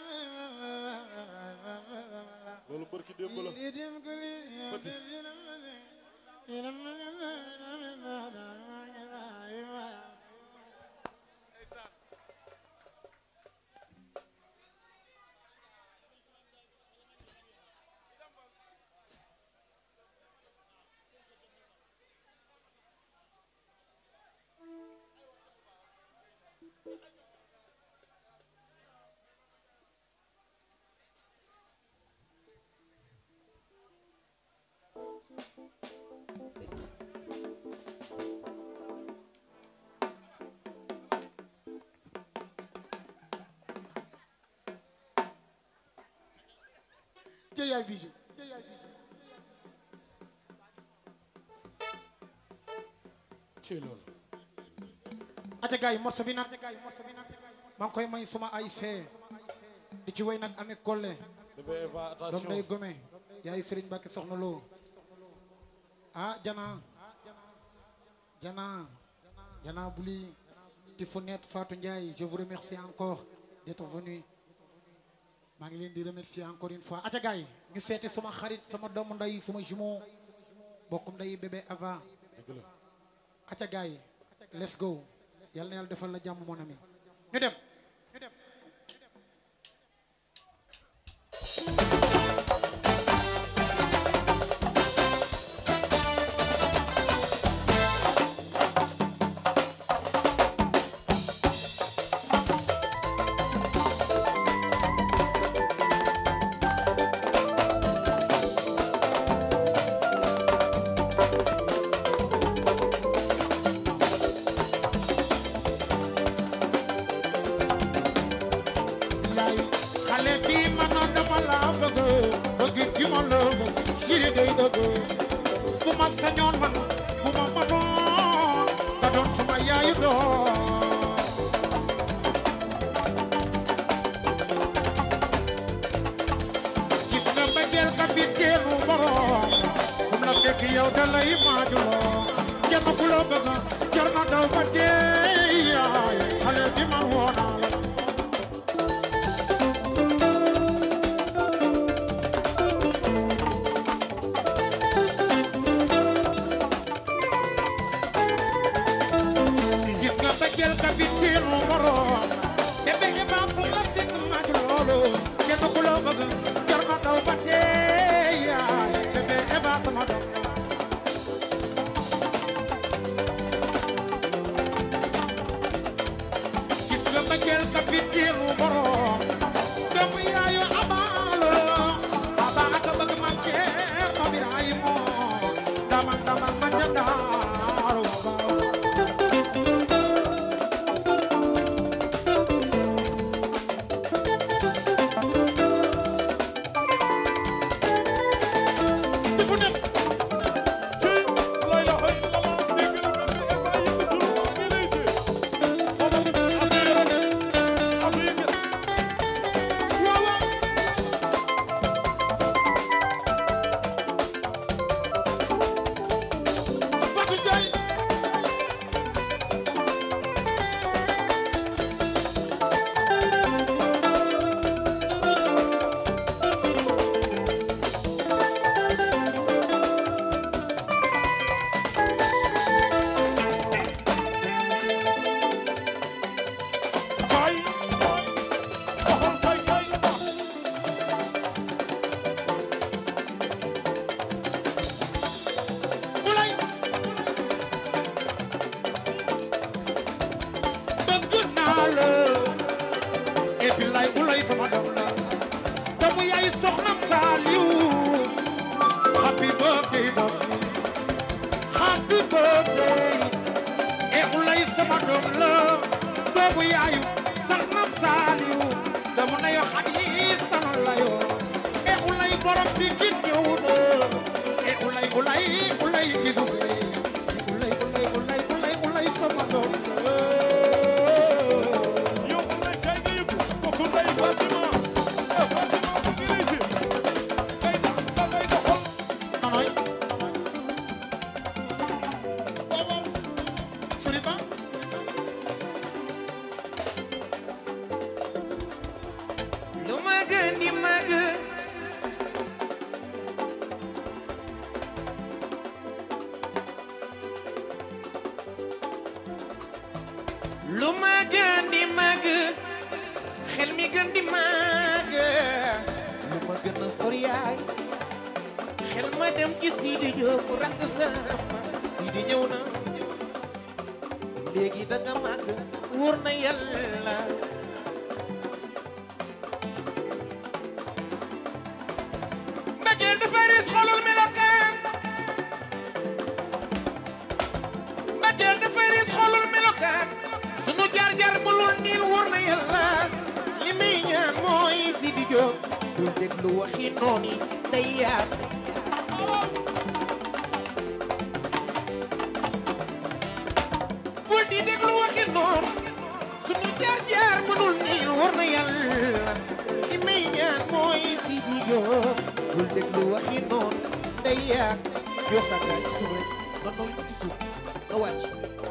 loolu barki démb la yiri dim kuli Jeyaay Bijou ci loolu aca gars yi morceau bi nag maa ngi koy may suma ay fee di ci way nag Ami Collé bébé Eva doom attention day gome yaay Serigne Mbacke soxna loo ah jana jana jana buli Tifounette Fatou Ndiaye je vous remercie encore d'être venu maa ngi leen di remercier encore une fois aca gars yi ñu seeti suma xarit sama doomu nday suma jumeau bokkum nday bébé Ava dëgg la aca gars yi let's go yal na yàlla defal la jàmm mon ami ñu dem yaay xale bi ma noon dama la bëgg bëgg gi ma la bëgg siri day dëgg bu ma sañoon man bu ma mënoon nga doon sama yaayu doon gis nga mbëggeel kapiteenu borom kum la fekk yow da lay maajuloo kenn ku la bëgg jar na daw ba dee yaay xale bi ma woonaa la gis nga bëggeel kapiteenu borom te bëgg ba fu la fekk maaj loolu kenn ku la bëgg jar na daw ba dee yaay bébé Eva sama doom gis nga bëggeel kapiteenu borom doomu yaayu abaalo aba ak bëgg ma ceer ma biraay moo damal damal ma ca daaru abaaw dafa nekk ci lay la xëy la ma dégg la bébé Eva yëkkatul ngi lay dee xoolal am na yëngal waaw waaw Fatou Ndiaye kay waxoon kay kay Ulay bëgg naa la et puis lay ulay sama doom la doomu yaay soxna Saliou happy birthday doom happy birthday et ulay sama doom la doomu yaayu soxna Saliou doomu na yo xadi sama la yo et ulay borom bi ki ñëw na et ulay ulay ulay gidu ulay ulay ulay ulay ulay sama doom la yow lay kay nga yëgu kooku lay Fatima eh Fatima mu ngi lay dee kay da da kay doxal Anoy. Waaw waaw. Sori ba. lu ma gën di màgg gën di màgg lu ma gën a sori yaay xel ma dem ci Sidi Diop rakk sama Sidi ñëw na léegi da nga màgg wóor na yàlla mbëggeel dafa ris xolul melokaan mbëggeel dafa ris xolul melokaan sunu jaar jaar mulul niil wóor na yàlla li muy ñaan mooy Sidi Diop dul déglu waxi nooni day yaat bul di déglu waxi noon sunu jaar jaar mënul niil wóor na yàlla li muy ñaan mooy Sidi Diop bul déglu waxi noon day yaat yoo xam ne ci suuf rek nga nooy ci suuf nga wàcc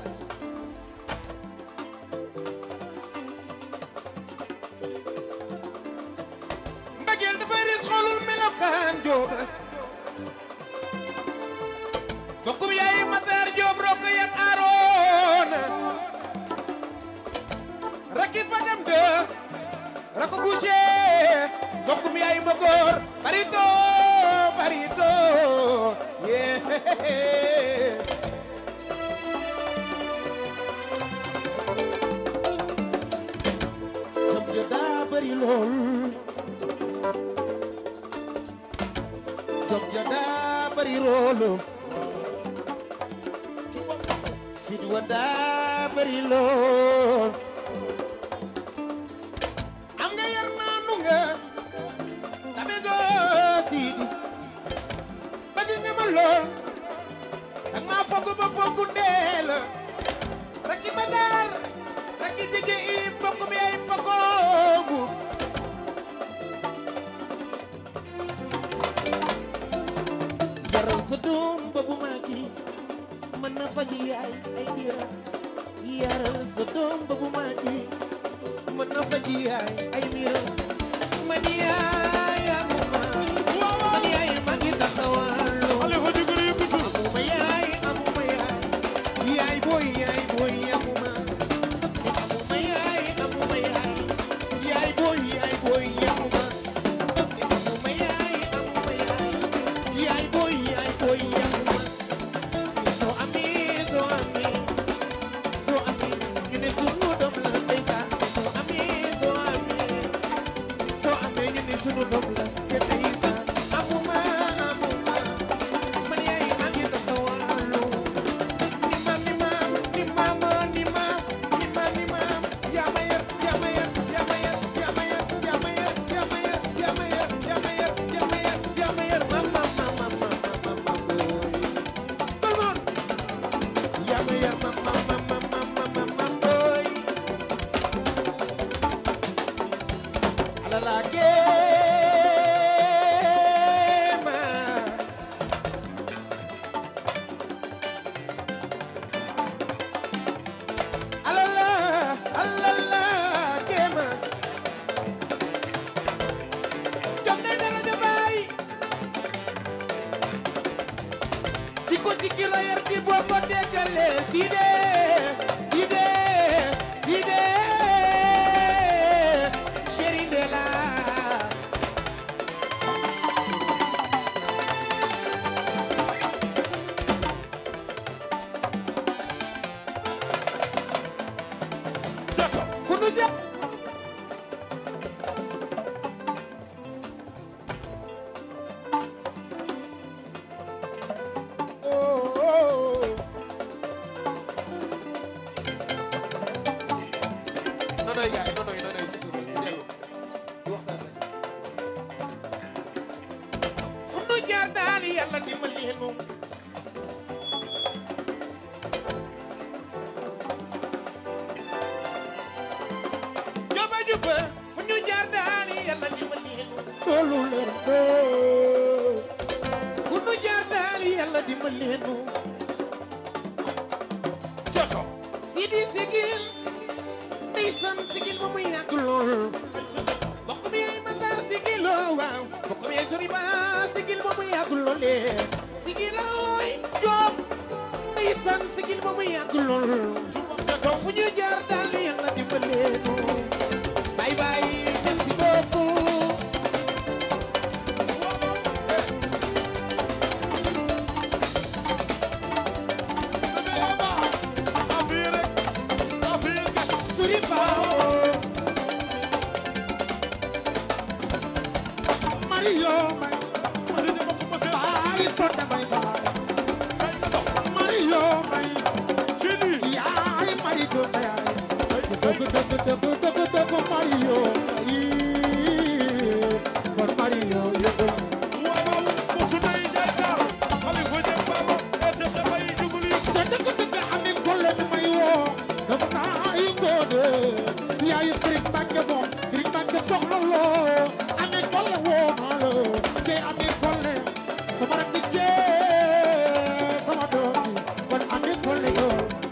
mbëggeel dafay ris xoolul melokaan jóoba bokkum yaay Matar Jóob rokk yak Aaroona rakki fa dem de rakk bouché bokkum yaay Mbogor barito barito yee jom ja daa bari lool jom ja daa bari loolu fit wa daa bari lool am nga yar naanu nga tabe goo siidi bëgg nga ma lool dang maa fogg ba fogg ndee la rakki ma daar rakki jege i mbokk mi ay pakoogu yaral sa doom ba bu màggi mën na faji yaay ay mbiram yaral sa doom ba bu màggi mën na faji yaay ay mbiram man yaay amuma man yaay màggi taxawaalu xale fa jëkkër yëpp tur amuma yaay amuma yaay yaay booy yaay booy amuma amuma yaay amuma yaay yaay booy yaay booy amuma amuma yaay amuma yaay yaay booy yaay booy amuma soo amee soo amee soo amee ñu ne sunu doom la ndeysaan soo amee soo amee soo amee ñu ne sunu doom la te ndeysaan amuma amuma man yaay maa ngi taxawaalu ni maam ni maam ni maama ni maam ni maam ni maam yaa ma yar yaa ma yar yaa ma yar yaa ma yar yaa ma yar yaa ma yar yaa ma yar yaa ma yar yaa ma yar yaa ma yar maam maam maam maam maam maam booy tout le monde yaa ma yar maam maam maam maam maam maam maam booy ala la kéema alala alala kéema jom day dara ja baay jikko jikki la yar di boo ko déggalee Side Side Side chéri de la fu nu jëm nonoy gaay nonoy nonoy ci suuf ñu dellu di waxtaan rek fu nu jaar daal yàlla dimbali nu juba juba fu ñu jaar daal yàlla dimbali nu loolu leer na fu nu jaar daal yàlla dimbali nu joto sidi sigil ndeysaan sigil ba muy yàgg lool bokk mi ay Matar sigil loo waaw bokk mi ay sori ba sigil ba muy yàgg lool sigil looy Jóob ndeysaan sigil ba muy yàgg lool fu ñu jaar daal yàlla dimbali nu bye bye yaay sonde may salaay Mario may yaay Mario sa yaay dëgg dëgg dëgg dëgg dëgg Mario yii kon Mario yëgul te dëgg dëgg ami kolle mi may woo dafa naa yi ngoode yaay Serigne Mbacke moom Serigne Mbacke soxla loo ami kolle woo naa la te ami kolle sama rak di jee sama doom bi kon ami kolle yoo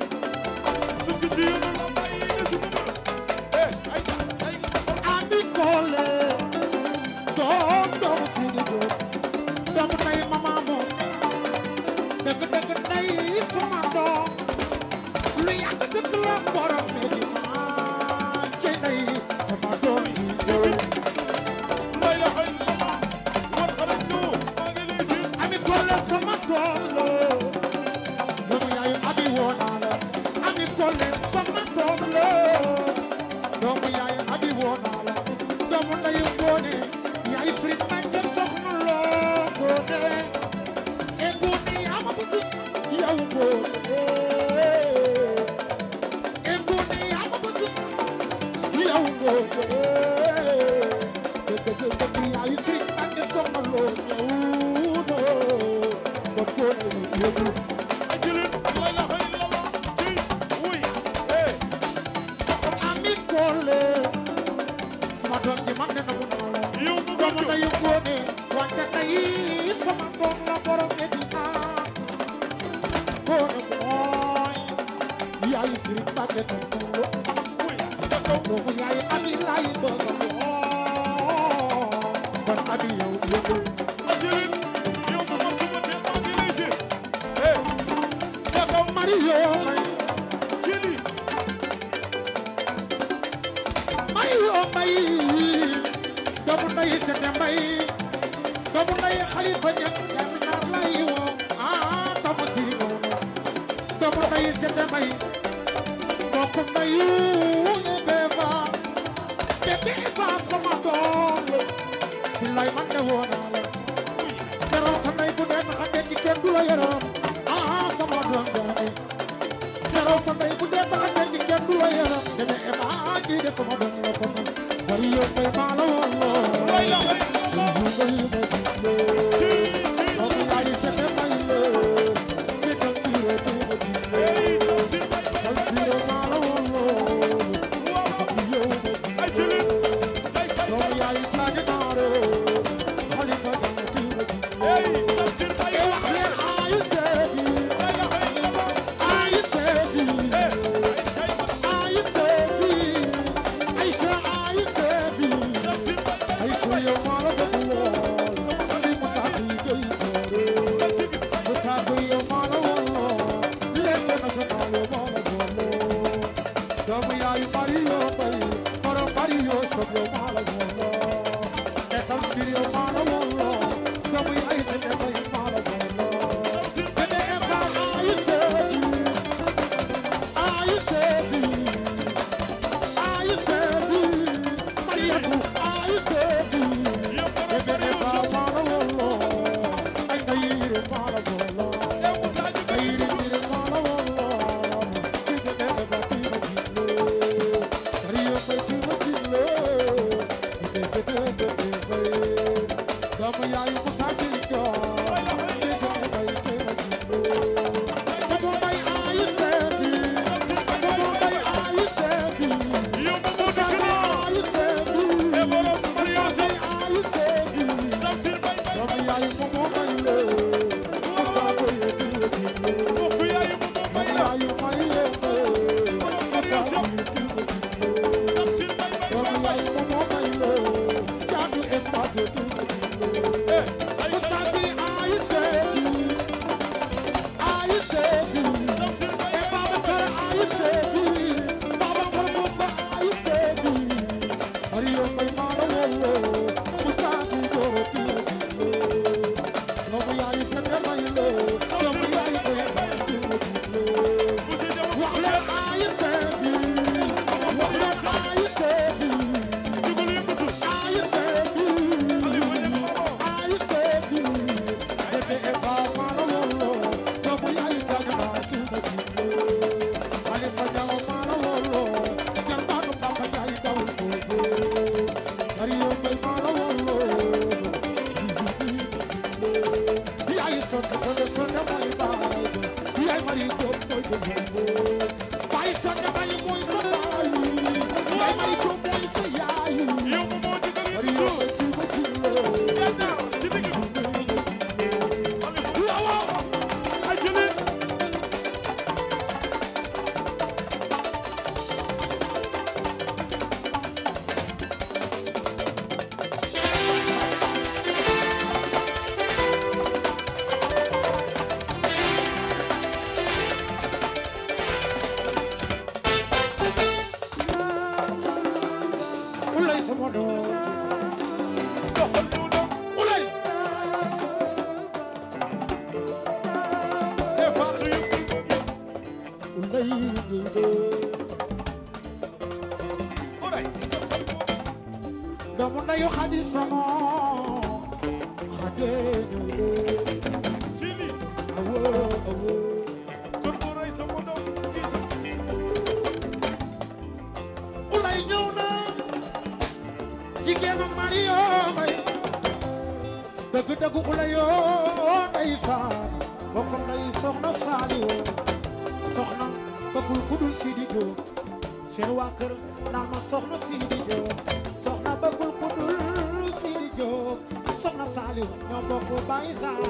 ami kolle doom doomu Sidi Diop doomu tay mama moom dëgg dëgg day sama doom lu yàgg dëgg la borom Medina ci day sama doom yi yow ami kolle sama doom la doomu yaayu abi woo naa la ami kolle sama doom la doomu yaayu abi woo naa la doomu ndayu ngoone yaayu Sëriñ Mbàkke soxna loo ngoone e ngoone yaa ma bëgg yow ngoone e ngoone yaa ma bëgg yow ngoone dëgg dëgg dëgg yaayu Sëriñ Mbàkke soxna loo ñëw na kon ngoone yëgul ami kolle sama doom ji man de nangu naa la doomu ndayu ngoone wante tey sama doom la borom Medina ngoone mooy yaayu Sëriñ Mbàkke nangu doomu yaayu abi laay bëgg woo kon abi yow yëgul Mario may Mario may doomu ndayu Sete Mbay doomu ndayu Xalifa Ñaŋ jami naar lay woo ah doomu Sëriñ Ngoone doomu ndayu Sete Mbay mbokku ndayu Ebe Ba bébé Eba sama doom la billaay man de woo naa la teral sa ndey bu dee taxa denc kenn du la yaram ah sama doom jaani teral sa ndey bu dee taxa denc kenn du la yaram bébé Eba kii de sama doom la ko man bari yoon may maa la woon loo Aisha, Aisha, doon ko def ko ne mooy baay yaay mari jóob mooy ko baay sonne baay mooy sa baay yaay mari jóob mooy sa yaay yow moom moo jiital mari yi yoo ci ba ci loo Yàlla ci digg bi waaw waaw ay jëli ulay sama doom doxal ñu doon ulay des fois su yëpp di ko gis ulay oray doomu ndeyu xadi sama xade ci lii awo awo kon moo rey sama doom gis ulay ñëw na jigéenu Mario may dëgg dëgg ulay yoo nday saan bokk nday soxna saali woo soxna bëggul ku dul Sidi Diop seen waa kër naan ma soxna Sidi Diop soxna bëggul ku dul Sidi Diop soxna saali woo ñoo bokk bay saan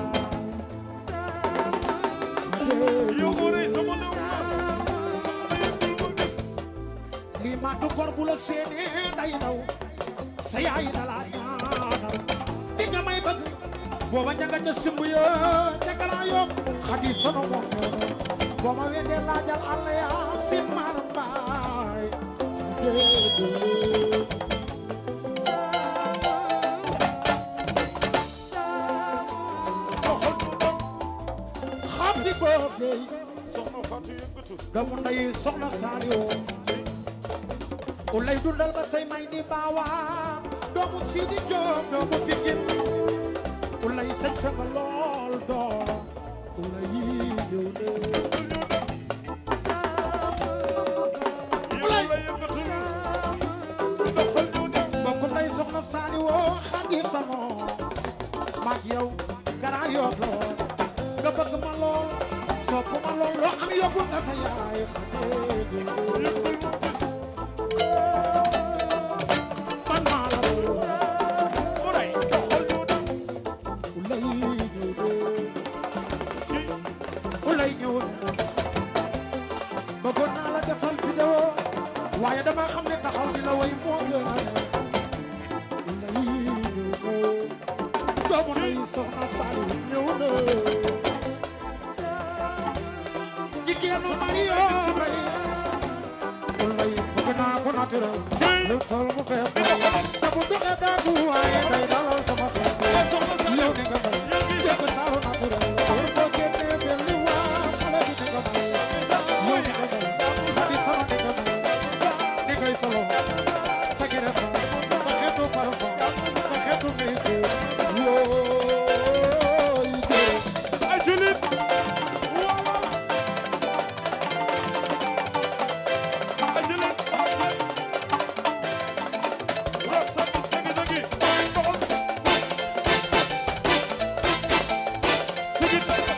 yow moo rey sama doom soxna yëpp di ko gis lii maa du gor bu la séenee day daw sa yaay dala ñaanal di nga may bëgg booba ña nga ca simb ya ca Grand Yoff xadi sono moom ñoono boo ma weddee laajal àll ya sin maaram mbaay déedéet doxal ñu doon happy birthday soxna Fatou yëngatu doomu nday soxna Saliou u lay dundal ba say may di baawaan doomu Sidi Diop doomu Pikin u lay sañ sa nga lool doom u lay ñëw ne yow la yëngatu doxal ñu doon mbokk nday soxna Saliou xadi samo maag yow Grand Yoff la woon nga bëgg ma lool sopp ma lool loo am yóbbul nga sa yaay xadee yëppal mu gis man maa la lool oray doxal ñu doon u lay ñëw ne ci ulay ñëwul bëggoon naa la defal vidéo waaye dama xam ne taxaw di la way moo gën a ne ulay ñëw na doomu nay soxna Saliou ñëw na jigéenu Mario may ulay bëgg naa ko naturel lu sol mu fees te bu doxee daagu waaye day dalal sama xel soxna yow Saliou di nga may yow gis jëkk taaru naturel war foo génnee benn li waa xale bi di nga may yow di nga may xadi sama di nga may di ngay solo sa gere fa sa xeetu parfum sa xeetu méyko wooy dee ay jëli waaw ay jëli rab sa dëgg dëgg doxal sigi dëgg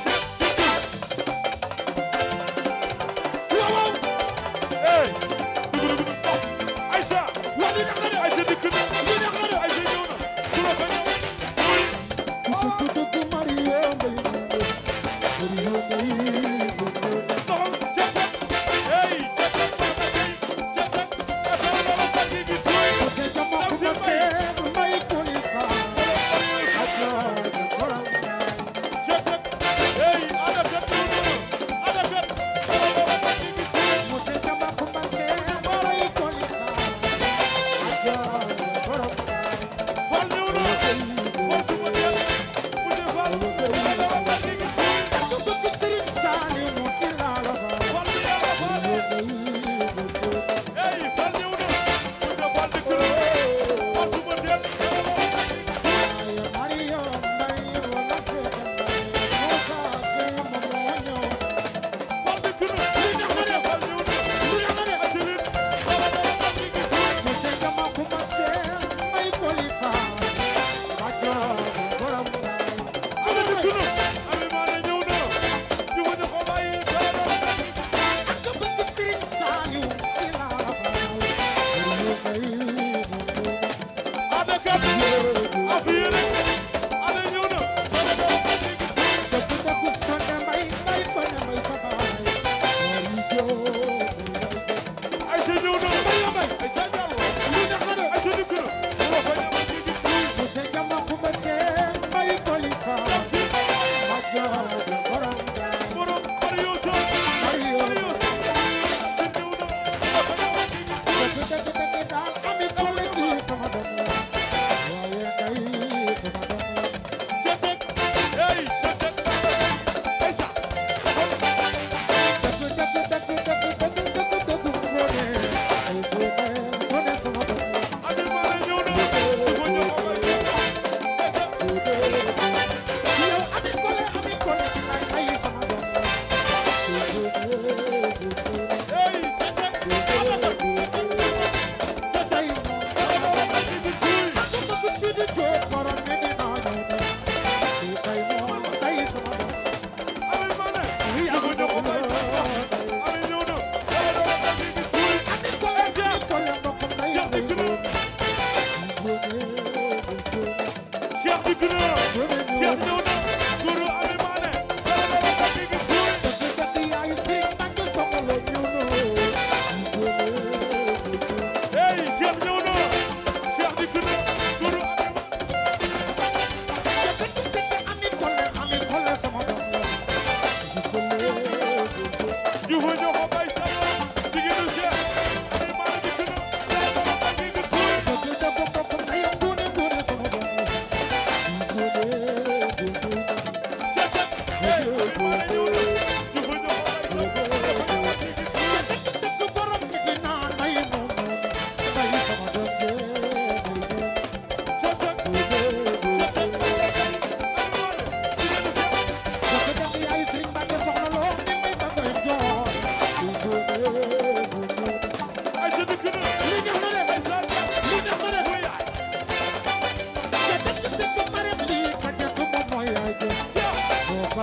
waaw waaw Hey, dugg dugg dugg Aïcha waa li neex na de Aïcha dikk na li neex na de Aïcha ñëw na su la ko ñëw ku dugg Mario mbay Mario mbay doxal cet hey cet cet cet cet gi tuuy ko te jama ku ma teen mbay kuli fa ajoor koram cet hey ada cet ada cet gi tuuy Mose jama kumba ke mbay koli fa ajoor koram fal ñëw na fal su ma teel bu dee fal ada gi tuuy du bëgg Sëriñ Saaliw mu ci laala fa fal bi yàlla fal hey fal ñëw na bu dee fal dikk na fal su ma teel Mario mbay wala ke Musa ke mo mo ñëw fal dikk na li neex na de fal ñëw na lu neex na de Ajilit dara dara fal gi tuuy Mose jama kumba ke mbay koli fa ajoor koram ada dikk na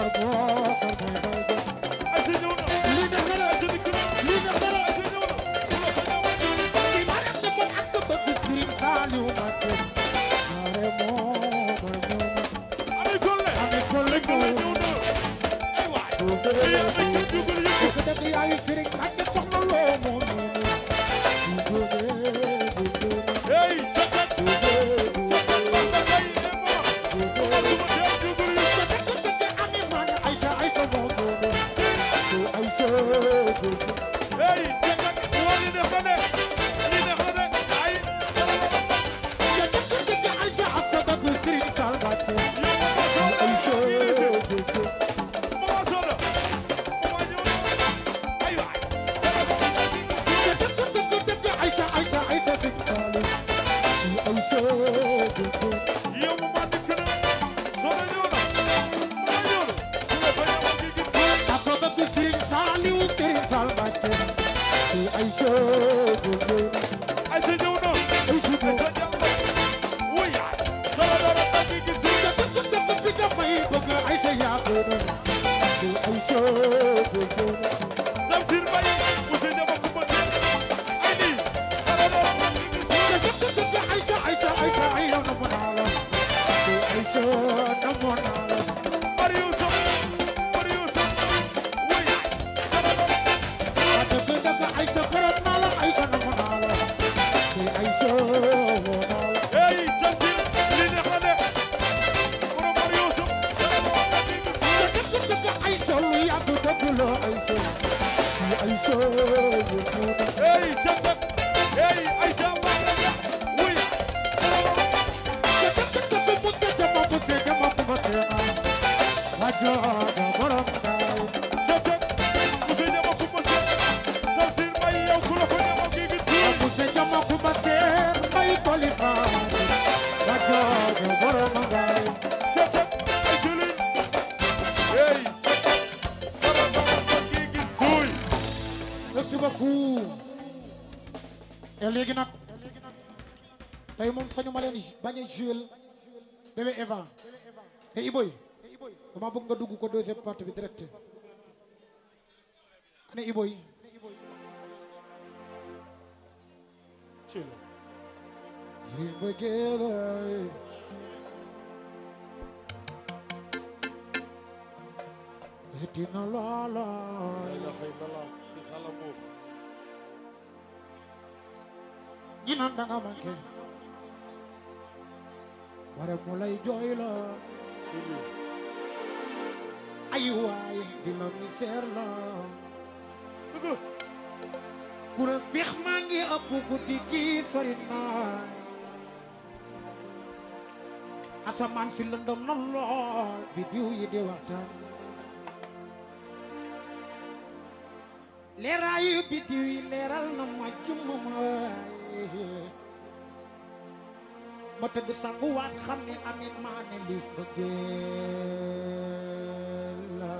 ay sa ñëw na lii def na la ay sa dikk na lii def na la ay sa ñëw na ci ma dem ne moom ak bëgg Serigne Saliou Mbacké mare moo ma ñëw na ami kolle ami kolle kolle ñëw ñëw na ay waay na fii yaa ngi kenn jugul yëpp ko def yaayu Serigne Mbacké soxna loo moo ñëw na du jóge du jóge hey cakat du jóge du ay emo jóge duma kenn jugul yëpp ami man Aïcha Aïcha moo ñëw na du Aïcha du hey cakat waa li def na de li def na de ay Aïcha ak ko bëgg Serigne Sall Mbacké yow Aïcha du jóge Mama Soda Mama ñëw na ay waay Aïcha Aïcha Aïcha Serigne Saliou Aïcha du jóge yow Mama dikk na Soda ñëw na Mama ñëw na su la fay ma kii gis ak ko bëgg Serigne Saliou Serigne Sall Mbacké Aïcha du jóge ay sa ñëw na Aïcha du ay sa jàll wuy yaay dara dara ma kii gis bi dafay bëgg Aïcha yaa ko doon Aïcha du jóge Tamsir Mbaye Ousseyn Diaba Coumba Sène ay lii dara dara ma kii gis Aïcha Aïcha Aïcha Aïcha namu naa la Aïcha namu naa la Mario Sow Mario Sow wuy yaay dara dara dëgg dëgg Aïcha gërëm naa la Aïcha namu naa la Aïcha woo naa la hey Tamsir lii neex na de borom Mario Sow dara dara ma kii gis dëgg dëgg Aïcha lu yàgg dëgg la Aïcha Aïcha woo naa la hey Jatak hey Aïcha Mbaye wuy yaay dëgg dëgg mu sete ma mu sete ma mu sete ma wajooga borom kaay Jatak Ousseyn Diaba Coumba Sène Tamsir Mbaye yow ku la ko ñamal kii gis mu sete ma ku ma seen may koli faani wajooga borom kaay Jatak ay julin hey dara dara ma kii gis wuy merci beaucoup et léegi nag tey moom sañu ma leen bañ a jouer bébé Eva et Iboy dama bëgg nga dugg ko deuxième partie bi direct ana Iboy yi bëggee lay eti na loolooy ñi naan da nga manqué wara mu lay jooy la ay waay di la mi feer la kura feex maa ngi ëpp guddi gi sori naay asamaan si lëndëm na lool bi diw yi di waxtaan leeraayu bi diw yi leeral na ma jëmm ma waay ma tëdd sanguwaat xam ne ami maa ne li bëggeel la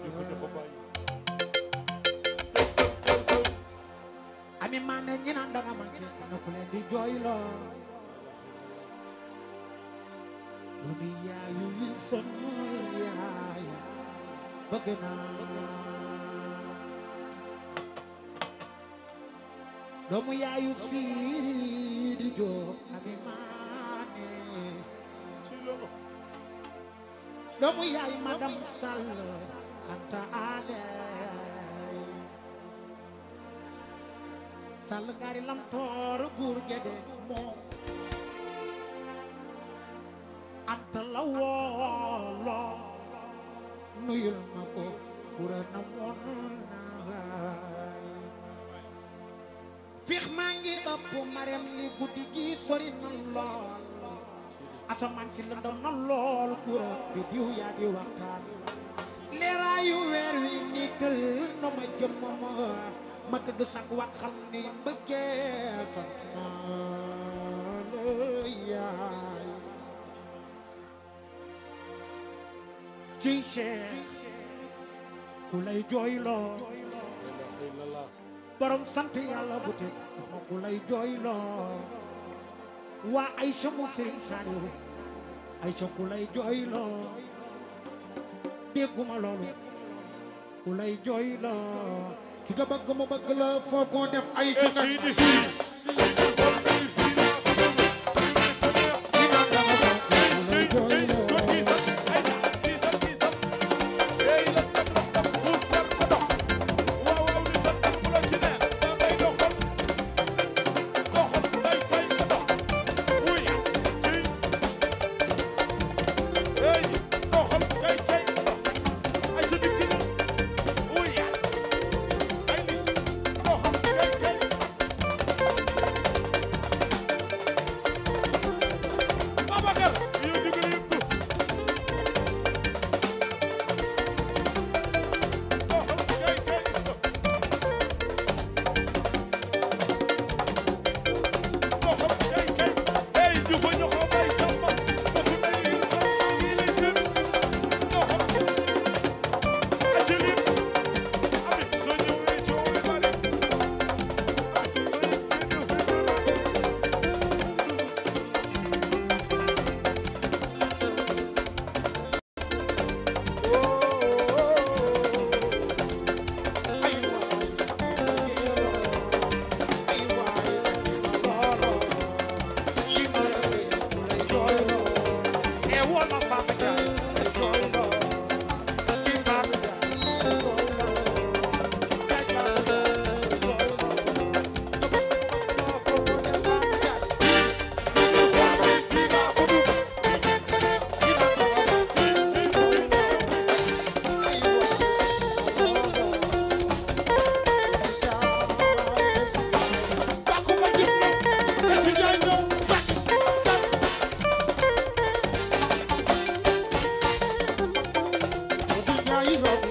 ami maa ne ñi naan danga manqué na ku leen di jooy la doomi yaayu Wilson yaay bëgg naa doomu yaayu Siri di Jóob ami maa ne doomu yaay madame Sall Anta Aley Sall ngari lam toor buur gede moom Anta la woolo nuyul ma ko kura na moon naay fiix maa ngi ëpp marem li guddi gi sori na lool asamaan si lëndëm na lool kura bi diw yaa di waxtaan leeraayu weer wi niital na ma jëmm ma ma tëdd sag wat xam ni mbëggeel fa naa la yaay ci Cheikh ku lay jooyloo borom sant yàlla bu te ma ku lay jooyloo waa Aïcha mu Sëriñ Saliou Aïcha ku lay jooyloo dégguma loolu ku lay jooy la ki nga bëgg mu bëgg la foo ko def ay su nga Sidi fii ki nga bëgg ku lay jooy la Babacar yow di nga yëg ko Yaay raw